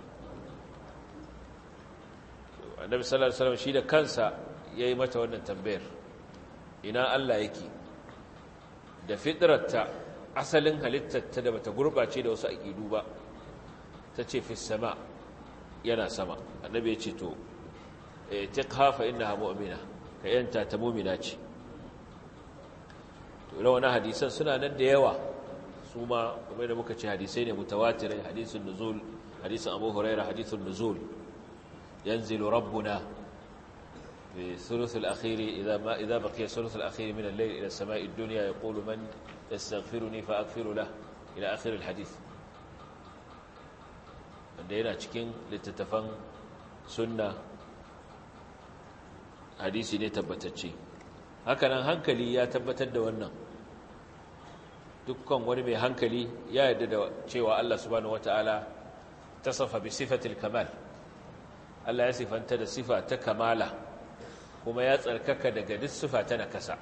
annabi sallallahu alaihi wasallam shi da kansa yayi mata wannan tambayar ina Allah yake da fitrarta asalin halittarta da bata gurbace da wasu aqidu ba tace fi sama yana sama annabi ya ce to tiqhafa innaha mu'mina ka yanta ta mu'mina ce to rawana hadisan suna nan da yawa su ma kamar da muka ce hadisai ne mutawatirai hadisun nuzul hadisun abu huraira hadisun nuzul yanzilu rabbuna في ثلث الأخير إذا ما إذا بقي الثلث الأخير من الليل إلى السماء الدنيا يقول من يستغفرني فأغفر له إلى آخر الحديث عندنا cikin littattafan sunna hadisi ne tabbatacce hakanan hankali ya tabbatar da wannan dukkan wani mai hankali ya yarda da cewa Allah subhanahu wataala tasafa bi sifatil kamal Allah ya sifanta da sifa ta kamala kuma ya tsarkaka daga duk sifa ta nakasa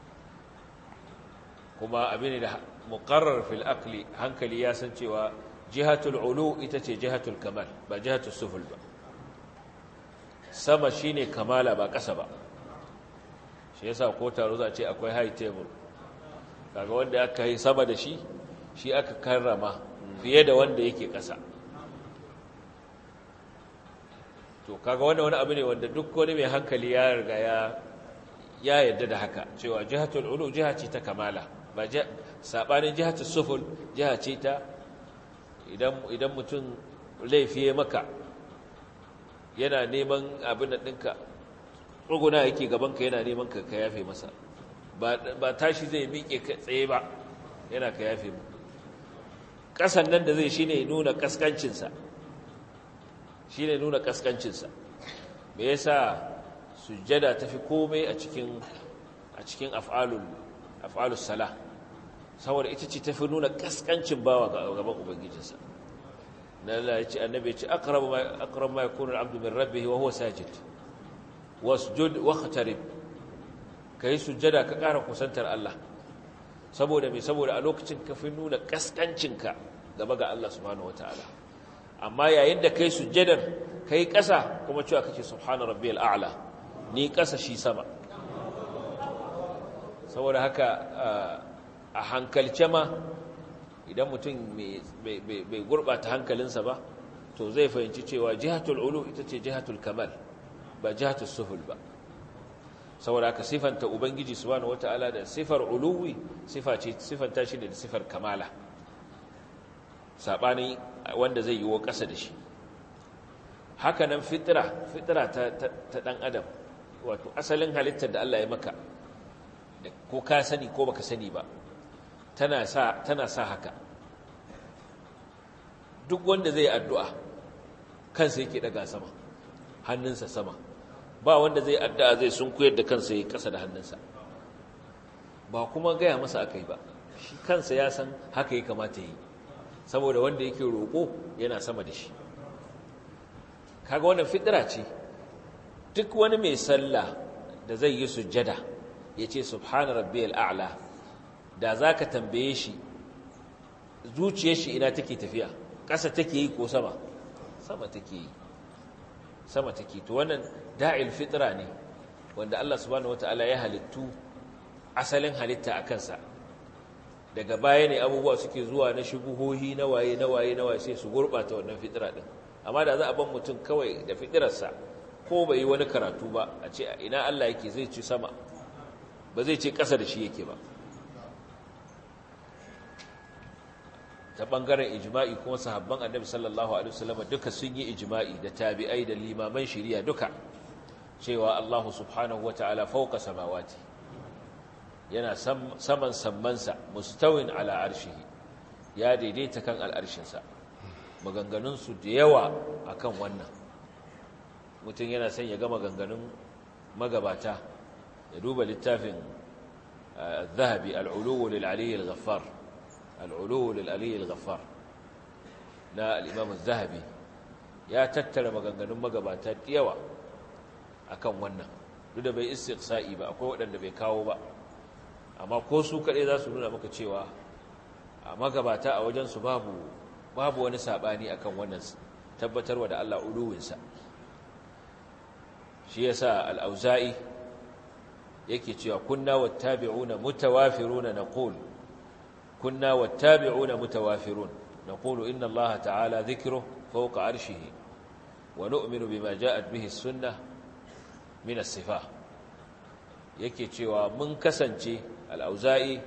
kuma abin da muqarrar fil aqli hankali ya san cewa jihatul ulu ita ce jihatul kamal ba jihatul suful ba sama shine kamala ba ƙasa ba shi yasa ko taro za a ce akwai high table kaga wanda aka yi sama da shi shi aka karrama fiye da wanda yake ƙasa to kaga wanda wani abu ne wanda duk wani mai hankali ya riga ya ya yadda da haka cewa jihatul ulu jiha ce ta kamala ba sabanin jihatul suful jiha ce ta idan idan mutum laifi maka yana neman abin da ɗinka tsuguna yake gabanka yana neman ka ka yafe masa ba tashi zai miƙe tsaye ba yana ka yafe mu ƙasan nan da zai shi ne nuna ƙasƙancinsa shi ne nuna ƙasƙancinsa me yasa sujjada ta fi komai a cikin a cikin af'alus sala saboda ita ce ta fi nuna ƙasƙancin bawa gaban ubangijinsa na Allah ya ce annabi ya ce aqrabu ma aqrabu ma yakunu al-'abdu min rabbih wa huwa sajid wasjud waqtarib kai sujjada ka ƙara kusantar Allah saboda me saboda a lokacin ka fi nuna kaskancinka gaba ga Allah subhanahu wataala amma yayin da kai sujjadar kai ƙasa kuma cewa kake subhana rabbiyal a'la ni ƙasa shi sama saboda haka a hankalce ma idan mutum bai gurɓata hankalinsa ba to zai fahimci cewa jihatul ulu ita ce jihatul kamal ba jihatul suhul ba saboda aka sifanta ubangiji subhanahu wataala da sifar uluwi sifa ce sifanta shi da sifar kamala sabani wanda zai yi wa ƙasa da shi haka nan fitra fitra ta, ta, dan adam wato asalin halittar da Allah ya maka ko ka sani ko baka sani ba tana sa tana sa haka duk wanda zai addu'a kansa yake daga sama hannunsa sama ba wanda zai addu'a zai sun koyar da kansa ya kasa da hannunsa ba kuma gaya masa aka yi ba shi kansa ya san haka ya kamata yi saboda wanda yake roƙo yana sama da shi kaga wannan fitira ce duk wani mai sallah da zai yi sujjada ya ce subhana rabbiyal a'la da za ka tambaye shi zuciyar shi ina take tafiya ƙasa take yi ko sama sama take yi sama take to wannan da'il fitra ne wanda Allah subhanahu wataala ya halittu asalin halitta a kansa daga baya ne abubuwa suke zuwa na shubuhohi na waye na waye na waye sai su gurbata wannan fitra din amma da za a ban mutum kawai da fitirarsa ko bai yi wani karatu ba a ce ina Allah yake zai ci sama ba zai ce ƙasa da shi yake ba ta ɓangaren ijma'i kuma sahabban annabi sallallahu alaihi wasallam duka sun yi ijma'i da tabi'ai da limaman shari'a duka cewa Allah subhanahu wata'ala fawqa samawati yana saman sammansa mustawin ala arshihi ya daidaita kan al'arshinsa maganganun su da yawa akan wannan mutum yana son ya ga maganganun magabata ya duba littafin الذهبي العلو للعلي الغفار العلو للعلي الغفار نا الإمام الذهبي يا تتر maganganun magabata yawa akan wannan duk da bai istiqsa'i ba akwai waɗanda bai kawo ba amma ko su kaɗai za su nuna maka cewa a magabata a wajensu babu babu wani saɓani akan wannan tabbatarwa da Allah uluwinsa shi yasa al-auza'i yake cewa kunna wattabi'una mutawafiruna naqul kunna wattabi'una mutawafirun naqulu inna allaha ta'ala dhikruhu fawqa 'arshihi wa nu'minu bima ja'at bihi as-sunnah min as-sifah yake cewa mun kasance al-auza'i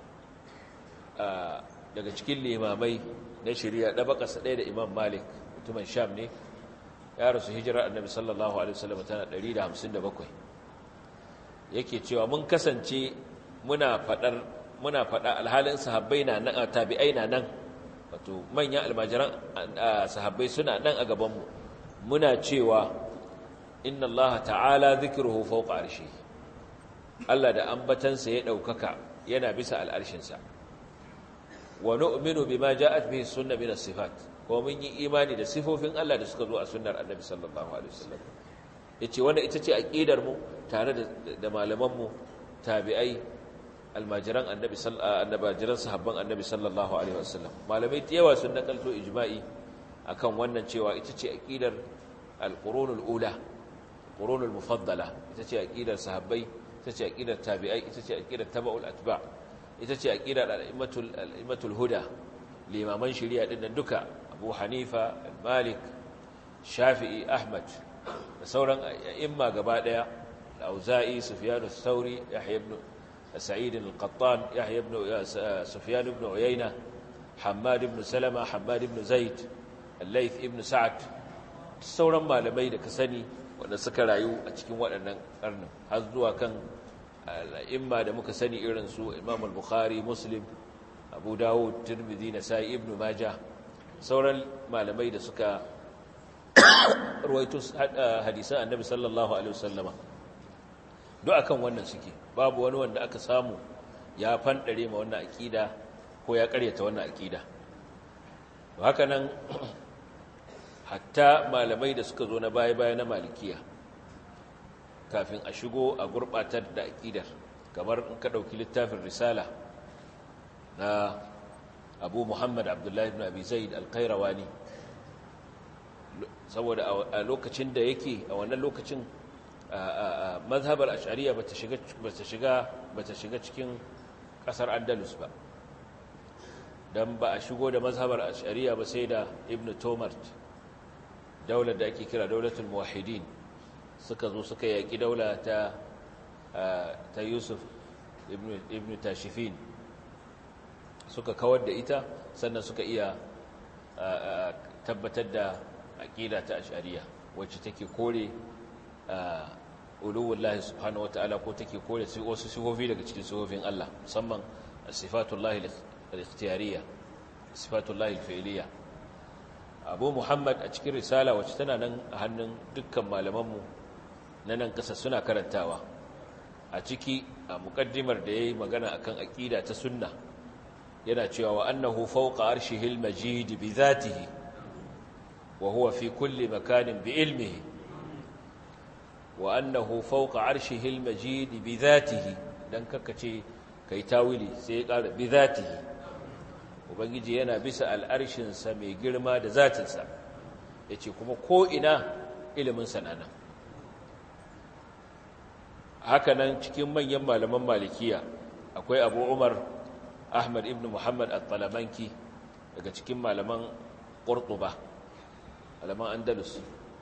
daga cikin limamai na shari'a da baka ɗaya da imam malik mutumin sham ne ya rasu hijirar annabi sallallahu alaihi wasallam tana 157 yake cewa mun kasance muna fadar muna fada alhalin sahabbai na nan tabi'ai na nan wato manyan almajiran sahabbai suna nan a gaban mu muna cewa inna allaha ta'ala dhikruhu fawqa arshi Allah da ambatansa ya daukaka yana bisa al'arshin sa wa nu'minu bima ja'at bihi sunna min as-sifat ko mun yi imani da sifofin Allah da suka zo a sunnar Annabi sallallahu alaihi wasallam yace wannan ita ce aqidar mu tare da da malaman mu tabi'ai almajiran Annabi sallallahu annabajiran sahabban Annabi sallallahu alaihi wasallam malamai da yawa sun nakalto ijma'i akan wannan cewa ita ce aqidar al-qurunul ula qurunul mufaddala ita ce aqidar sahabbai ita ce aqidar tabi'ai ita ce aqidar tabaul atba' ita ce aqidar al-immatul huda limaman shari'a din nan duka Abu Hanifa Malik Shafi'i Ahmad da sauran a'imma gaba daya Auza'i Sufyan ath-Thauri Yahya ibn Sa'id al-Qattan Yahya ibn Sufyan ibn Uyayna Hammad ibn Salama Hammad ibn Zaid Al-Layth ibn Sa'd sauran malamai da ka sani wanda suka rayu a cikin waɗannan karnin har zuwa kan al'imma da muka sani irin su imam al-bukhari muslim abu dawud tirmidhi nasai ibnu majah sauran malamai da suka ruwaito hadisan annabi sallallahu alaihi wasallama duk akan wannan suke babu wani wanda aka samu ya fandare ma wannan akida ko ya karyata wannan akida to haka nan hatta malamai da suka zo na baya-baya na malikiya kafin a shigo a gurbatar da aƙidar kamar in ka ɗauki littafin risala na abu muhammad abdullahi ibn abi zaid alkairawani saboda a lokacin da yake a wannan lokacin mazhabar ashariya ba ta shiga cikin ƙasar andalus ba don ba a shigo da mazhabar ashariya ba sai da ibn tomart daular da ake kira daulatul muwahidin suka zo suka yaƙi daula ta ta Yusuf ibn Tashifin suka kawar da ita sannan suka iya tabbatar da aƙida ta ashariya wacce take kore uluwullahi subhanahu wataala ko take kore wasu sifofi daga cikin sifofin Allah musamman sifatullahi al-ikhtiyariyya sifatullahi al-fi'liyya abu muhammad a cikin risala wacce tana nan a hannun dukkan malamanmu na nan ƙasa suna karantawa a ciki a muƙaddimar da ya yi magana akan aƙida ta sunna yana cewa wa annahu fawqa arshihil majid bi zatihi wa huwa fi kulli makanin bi ilmihi wa annahu fawqa arshihil majid bi zatihi dan kakace kai tawili sai ya ƙara bi zatihi ubangiji yana bisa al'arshinsa mai girma da zatinsa ya ce kuma ko'ina ilimin sanana hakanan cikin manyan malaman malikiya akwai abu umar ahmad ibn muhammad al-talamanki daga cikin malaman ƙurtuba malaman andalus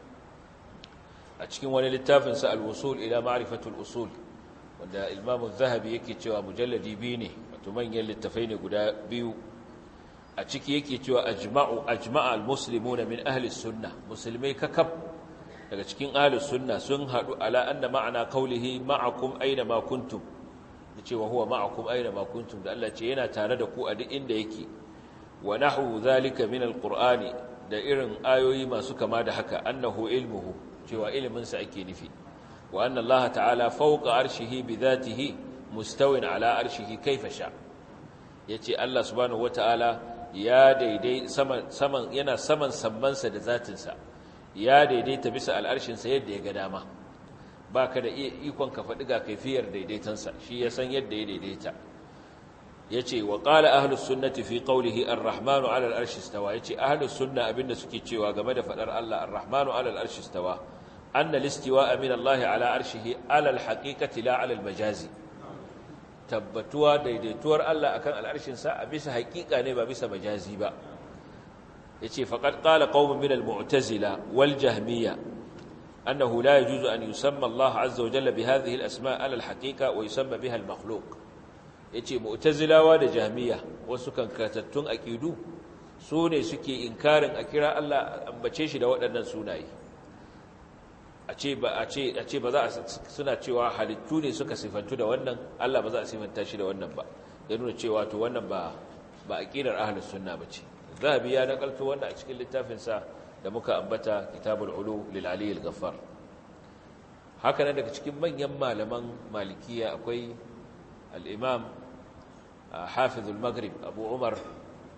a cikin wani littafinsa al-usul ila ma'rifatul usul wanda ilmamun zahabi yake cewa mujalladi biyu ne wato manyan littafai ne guda biyu a ciki yake cewa ajma'u ajma'a almuslimuna min ahli sunna musulmai kakab daga cikin ahli sunna sun hadu ala anna ma'ana qawlihi ma'akum aina ma kuntum yace wa huwa ma'akum aina ma kuntum da Allah ce yana tare da ku a duk inda yake wa nahwu zalika min alqur'ani da irin ayoyi masu kama da haka annahu ilmuhu cewa ilimin sa ake nufi wa anna Allah ta'ala fawqa arshihi bi dhatihi mustawin ala arshihi kayfa sha yace Allah subhanahu wata'ala ya daidai saman saman yana saman sammansa da zatinsa ya daidaita bisa al'arshinsa yadda ya ga dama baka da ikon ka faɗi ga kaifiyar daidaitansa shi ya san yadda ya daidaita yace wa qala ahlus sunnati fi qawlihi ar-rahmanu 'ala al-arshi istawa yace ahlus sunna abinda suke cewa game da fadar Allah ar-rahmanu 'ala al-arshi istawa anna al-istiwa'a min Allah 'ala arshihi 'ala al-haqiqati la 'ala al-majazi tabbatuwa daidaituwar Allah akan al'arshinsa a bisa haƙiƙa ne ba bisa majazi ba yace faqad qala qaumun min al-mu'tazila wal jahmiyya annahu la yajuzu an yusamma Allah 'azza wa jalla bi hadhihi al-asma' 'ala al-haqiqa wa yusamma biha al-makhluq yace mu'tazilawa da jahmiyya wasu kankatattun aqidu su ne suke inkarin a kira Allah ambace shi da waɗannan sunaye a ce ba a ce a ce ba za a suna cewa halittu ne suka sifantu da wannan Allah ba za a sifanta shi da wannan ba ya nuna cewa to wannan ba ba aqidar ahlus sunna bace zahabi ya nakalto wannan a cikin littafin sa da muka ambata kitabul ulu lil ali al ghaffar haka nan daga cikin manyan malaman malikiya akwai al imam hafiz al maghrib abu umar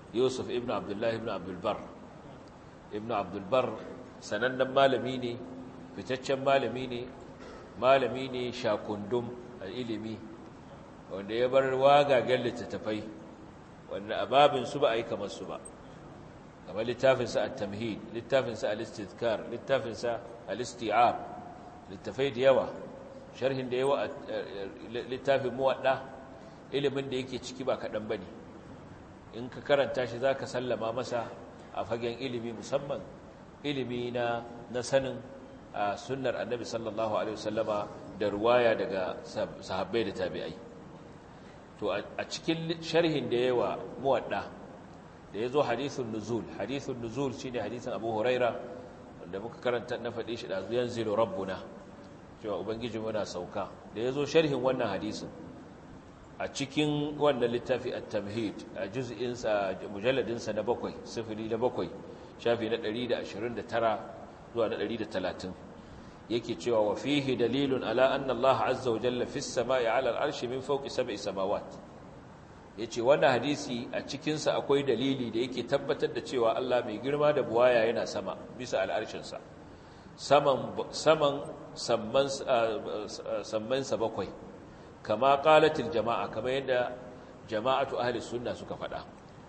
yusuf ibn abdullahi ibn abdulbar ibn abdulbar sanannen malami ne fitaccen malami ne malami ne shakundum a ilimi wanda ya bar wagagen littattafai wanda a babinsu ba a yi kamar su ba kamar littafinsa a tamhid littafinsa al-istizkar littafinsa al-isti'ab littafai da yawa sharhin da yawa littafin muwadda ilimin da yake ciki ba kaɗan ba ne in ka karanta shi za ka sallama masa a fagen ilimi musamman ilimi na na sanin a sunnar annabi sallallahu alaihi wasallama da ruwaya daga sahabbai da tabi'ai to a cikin sharhin da yawa muwadda da ya zo hadithun nuzul hadithun nuzul shi ne hadithun abu huraira wanda muka karanta na faɗi shi ɗazu yanzilu rabbuna cewa ubangiji muna sauka da ya zo sharhin wannan hadisin a cikin wannan littafi a tamhid a juz'insa mujalladinsa na bakwai sifili na bakwai shafi na 129 zuwa na 130 yake cewa wa fihi dalilun ala anna Allah azza wa jalla fis sama'i ala al-arshi min fawqi sab'i samawat yace wannan hadisi a cikin sa akwai dalili da yake tabbatar da cewa Allah mai girma da buwaya yana sama bisa al-arshin sa saman saman samman samman sa bakwai kama qalatil jama'a kamar yadda jama'atu ahli sunna suka faɗa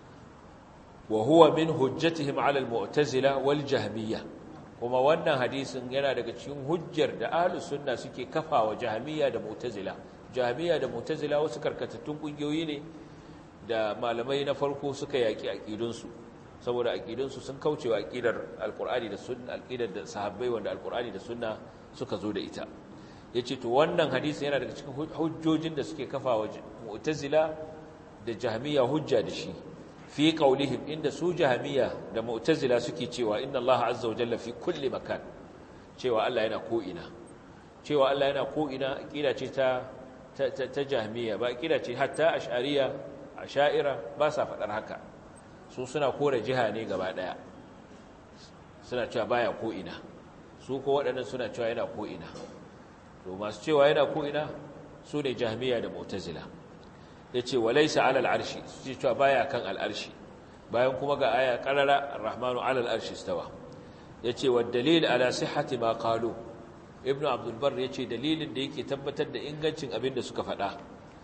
wa huwa min hujjatihim ala al-mu'tazila wal jahmiyya kuma wannan hadisin yana daga cikin hujjar da ahlus sunna suke kafawa jahmiyya da mu'tazila jahmiyya da mu'tazila wasu karkatattun kungiyoyi ne da malamai na farko suka yaki aqidunsu saboda aqidunsu sun kaucewa aqidar alqur'ani da sunna aqidar da sahabbai wanda alqur'ani da sunna suka zo da ita yace to wannan hadisin yana daga cikin hujjojin da suke kafawa mu'tazila da jahmiyya hujja da shi fi qaulihim inda su jahmiya da mu'tazila suke cewa inna Allah azza wa jalla fi kulli makan cewa Allah yana ko ina cewa Allah yana ko ina aqida ce ta ta, ta jahmiya ba aqida ce hatta ash'ariya ash'ira ba sa fadar haka su suna kore jiha ne gaba daya suna cewa baya ko ina su ko waɗannan suna cewa yana ko ina to masu cewa yana ko ina su ne jahmiya da mu'tazila ya ce walaisa alal arshi su ce cewa baya kan al'arshi bayan kuma ga aya karara rahmanu alal arshi stawa ya ce wa dalil ala sihhati ma qalu ibnu abdul bar ya ce dalilin da yake tabbatar da ingancin abin da suka faɗa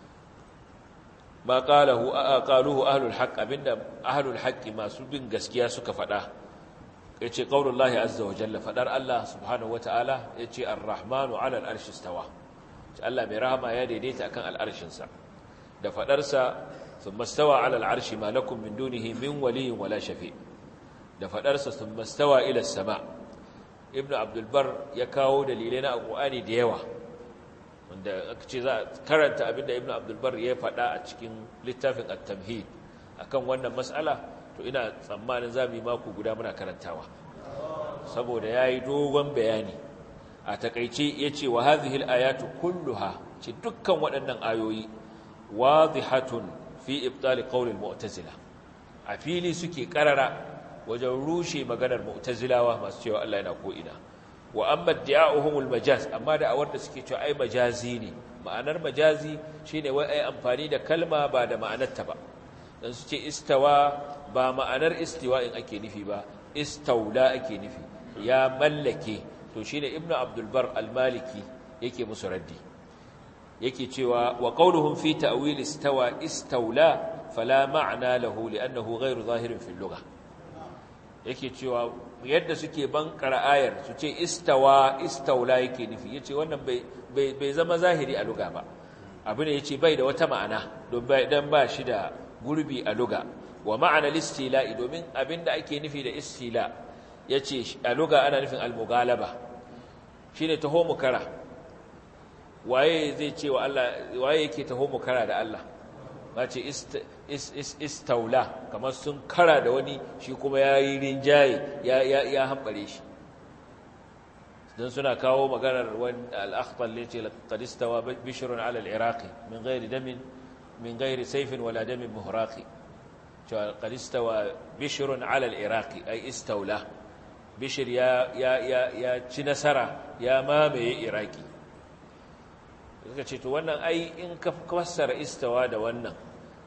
ma qalahu qaluhu ahlul haqq abinda ahlul haqq masu bin gaskiya suka faɗa yace qaulullahi azza wa jalla fadar Allah subhanahu wataala yace ar-rahmanu alal arshi stawa Allah mai rahama ya daidaita akan al'arshinsa da fadarsa sun mastawa alal arshi malakun min dunihi min waliyin wala shafi da fadarsa sun mastawa ila sama ibnu abdulbar ya kawo dalilai na alƙur'ani da yawa wanda aka ce za a karanta abinda ibnu abdulbar ya faɗa a cikin littafin at-tamhid akan wannan mas'ala to ina tsammanin za mu yi mako guda muna karantawa saboda yayi dogon bayani a takeice yace wa hadhihi al-ayatu kulluha ce dukkan waɗannan ayoyi wadihatun fi ibtali qawli al-mu'tazila a fili suke karara wajen rushe maganar mu'tazilawa masu cewa Allah yana ko ina wa amma di'a'uhumul majaz amma da awar da suke cewa ai majazi ne ma'anar majazi shine wai ai amfani da kalma ba da ma'anarta ba dan su ce istawa ba ma'anar istiwa'in ake nufi ba istaula ake nufi ya mallake to shine ibnu abdul bar al-maliki yake musu raddi yake cewa wa qawluhum fi ta'wil istawa istawla fala ma'na lahu li'annahu ghayru zahirin fil lugha yake cewa yadda suke bankara ayar su ce istawa istawla yake nufi yace wannan bai bai zama zahiri a lugha ba abu ne yace bai da wata ma'ana don bai dan ba shi da gurbi a lugha wa ma'ana listila'i domin abinda ake nufi da istila yace a lugha ana nufin al-mughalaba shine taho mukara waye zai ce wa Allah waye yake taho mu kara da Allah ba ce istaula kamar sun kara da wani shi kuma ya yi rinjaye ya ya ya hambare shi dan suna kawo maganar wani al-akhtal ne ce qad istawa bishrun ala al-iraqi min ghairi damin min ghairi sayfin wala damin muhraqi cewa qad istawa bishrun ala al-iraqi ay istaula bishr ya ya ya ci nasara ya mamaye iraki suka ce to wannan ai in ka fassara istawa da wannan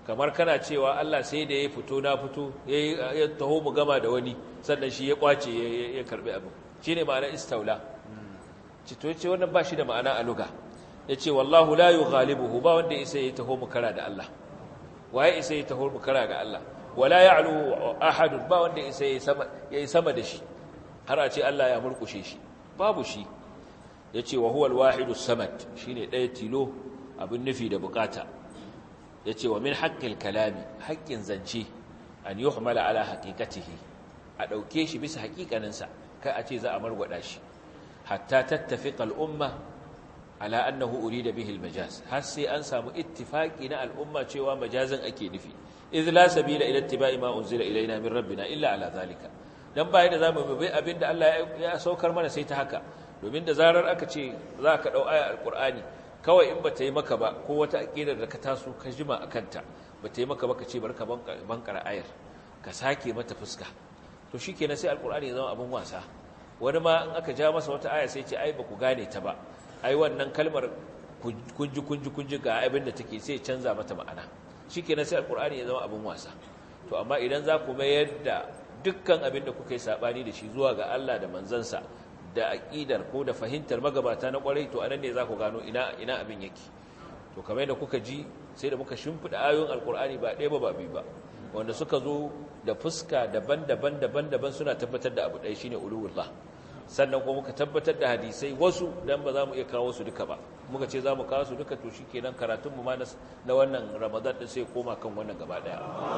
kamar kana cewa Allah sai da ya fito na fito ya taho mu gama da wani sannan shi ya kwace ya karbi abin shine ma'ana istaula cito yace wannan ba shi da ma'ana a luga yace wallahu la yughalibuhu ba wanda isa ya taho mu kara da Allah waye isa ya taho mu kara ga Allah wala ya'lu ahad ba wanda isa ya sama yayi sama da shi har a ce Allah ya murkushe shi babu shi yace wa huwa al-wahidus samad shine ɗaya tilo abin nufi da bukata yace wa min haqqil kalami haqqin zance an yuhmala ala haqiqatihi a dauke shi bisa haƙiƙaninsa kai a ce za a margwada shi hatta tattafiqa al-umma ala annahu urida bihi al-majaz har sai an samu ittifaqi na al'umma cewa majazin ake nufi idh la sabila ila ittiba'i ma unzila ilaina min rabbina illa ala zalika dan bai da zamu bi abinda Allah ya saukar mana sai ta haka domin da zarar aka ce za ka dau aya al-qur'ani kawai in bata yi maka ba ko wata aqidar da ka taso ka jima akanta bata yi maka ba ka ce barka bankara ayar ka sake mata fuska to shikenan sai al-qur'ani ya zama abin wasa wani ma in aka ja masa wata aya sai ce ai ba ku gane ta ba ai wannan kalmar kunji kunji kunji ga abin da take sai canza mata ma'ana shikenan sai alqur'ani ya zama abin wasa to amma idan za ku mayar da dukkan abin da kuka yi sabani da shi zuwa ga Allah da manzansa da aqidar ko da fahimtar magabata na kwarai to anan ne za ku gano ina ina abin yake to kamar da kuka ji sai da muka shimfida ayoyin alqur'ani ba ɗaya ba ba biyu ba wanda suka zo da fuska daban-daban daban-daban suna tabbatar da abu ɗaya shine ululullah sannan kuma muka tabbatar da hadisai wasu dan ba za mu iya kawo su duka ba muka ce za mu kawo su duka to shi kenan karatunmu ma na wannan ramadan ɗin sai koma kan wannan gaba ɗaya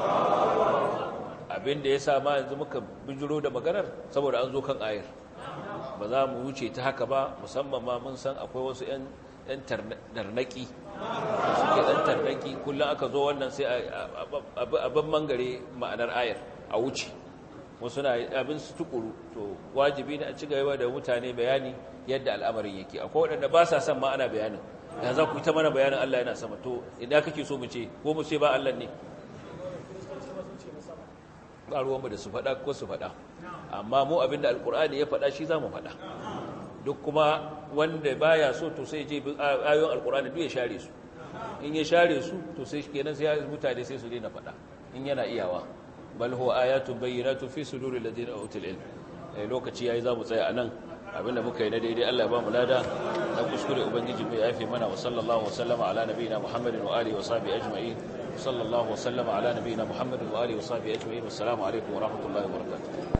abin da ya sa ma yanzu muka bijiro da maganar saboda an zo kan ayar ba za mu wuce ta haka ba musamman ma mun san akwai wasu 'yan tarnaki suke ɗan tarnaki kullum aka zo wannan sai abin mangare ma'anar ayar a wuce wasu na abin su tukuru to wajibi ne a ci gaba da mutane bayani yadda al'amarin yake akwai waɗanda ba sa son ma ana bayanin ya za ku ta mana bayanin Allah yana sama to idan kake so mu ce ko mu ce ba Allah ne ba ruwanmu da su faɗa ko su faɗa amma mu abinda alkur'ani ya faɗa shi za mu faɗa duk kuma wanda baya so to sai je ayoyin alkur'ani duk ya share su in ya share su to sai kenan sai mutane sai su daina faɗa in yana iyawa bal huwa ayatun bayyinatun fi suduril ladina utul ilm eh lokaci yayi zamu tsaya anan abinda muka yi na daidai Allah ya ba mu lada na kuskure ubangiji bai yafe mana wa sallallahu wa sallama ala nabiyina muhammadin wa alihi wa sahbihi ajma'in sallallahu wa sallama ala nabiyina muhammadin wa alihi wa sahbihi ajma'in wassalamu alaikum wa rahmatullahi wa barakatuh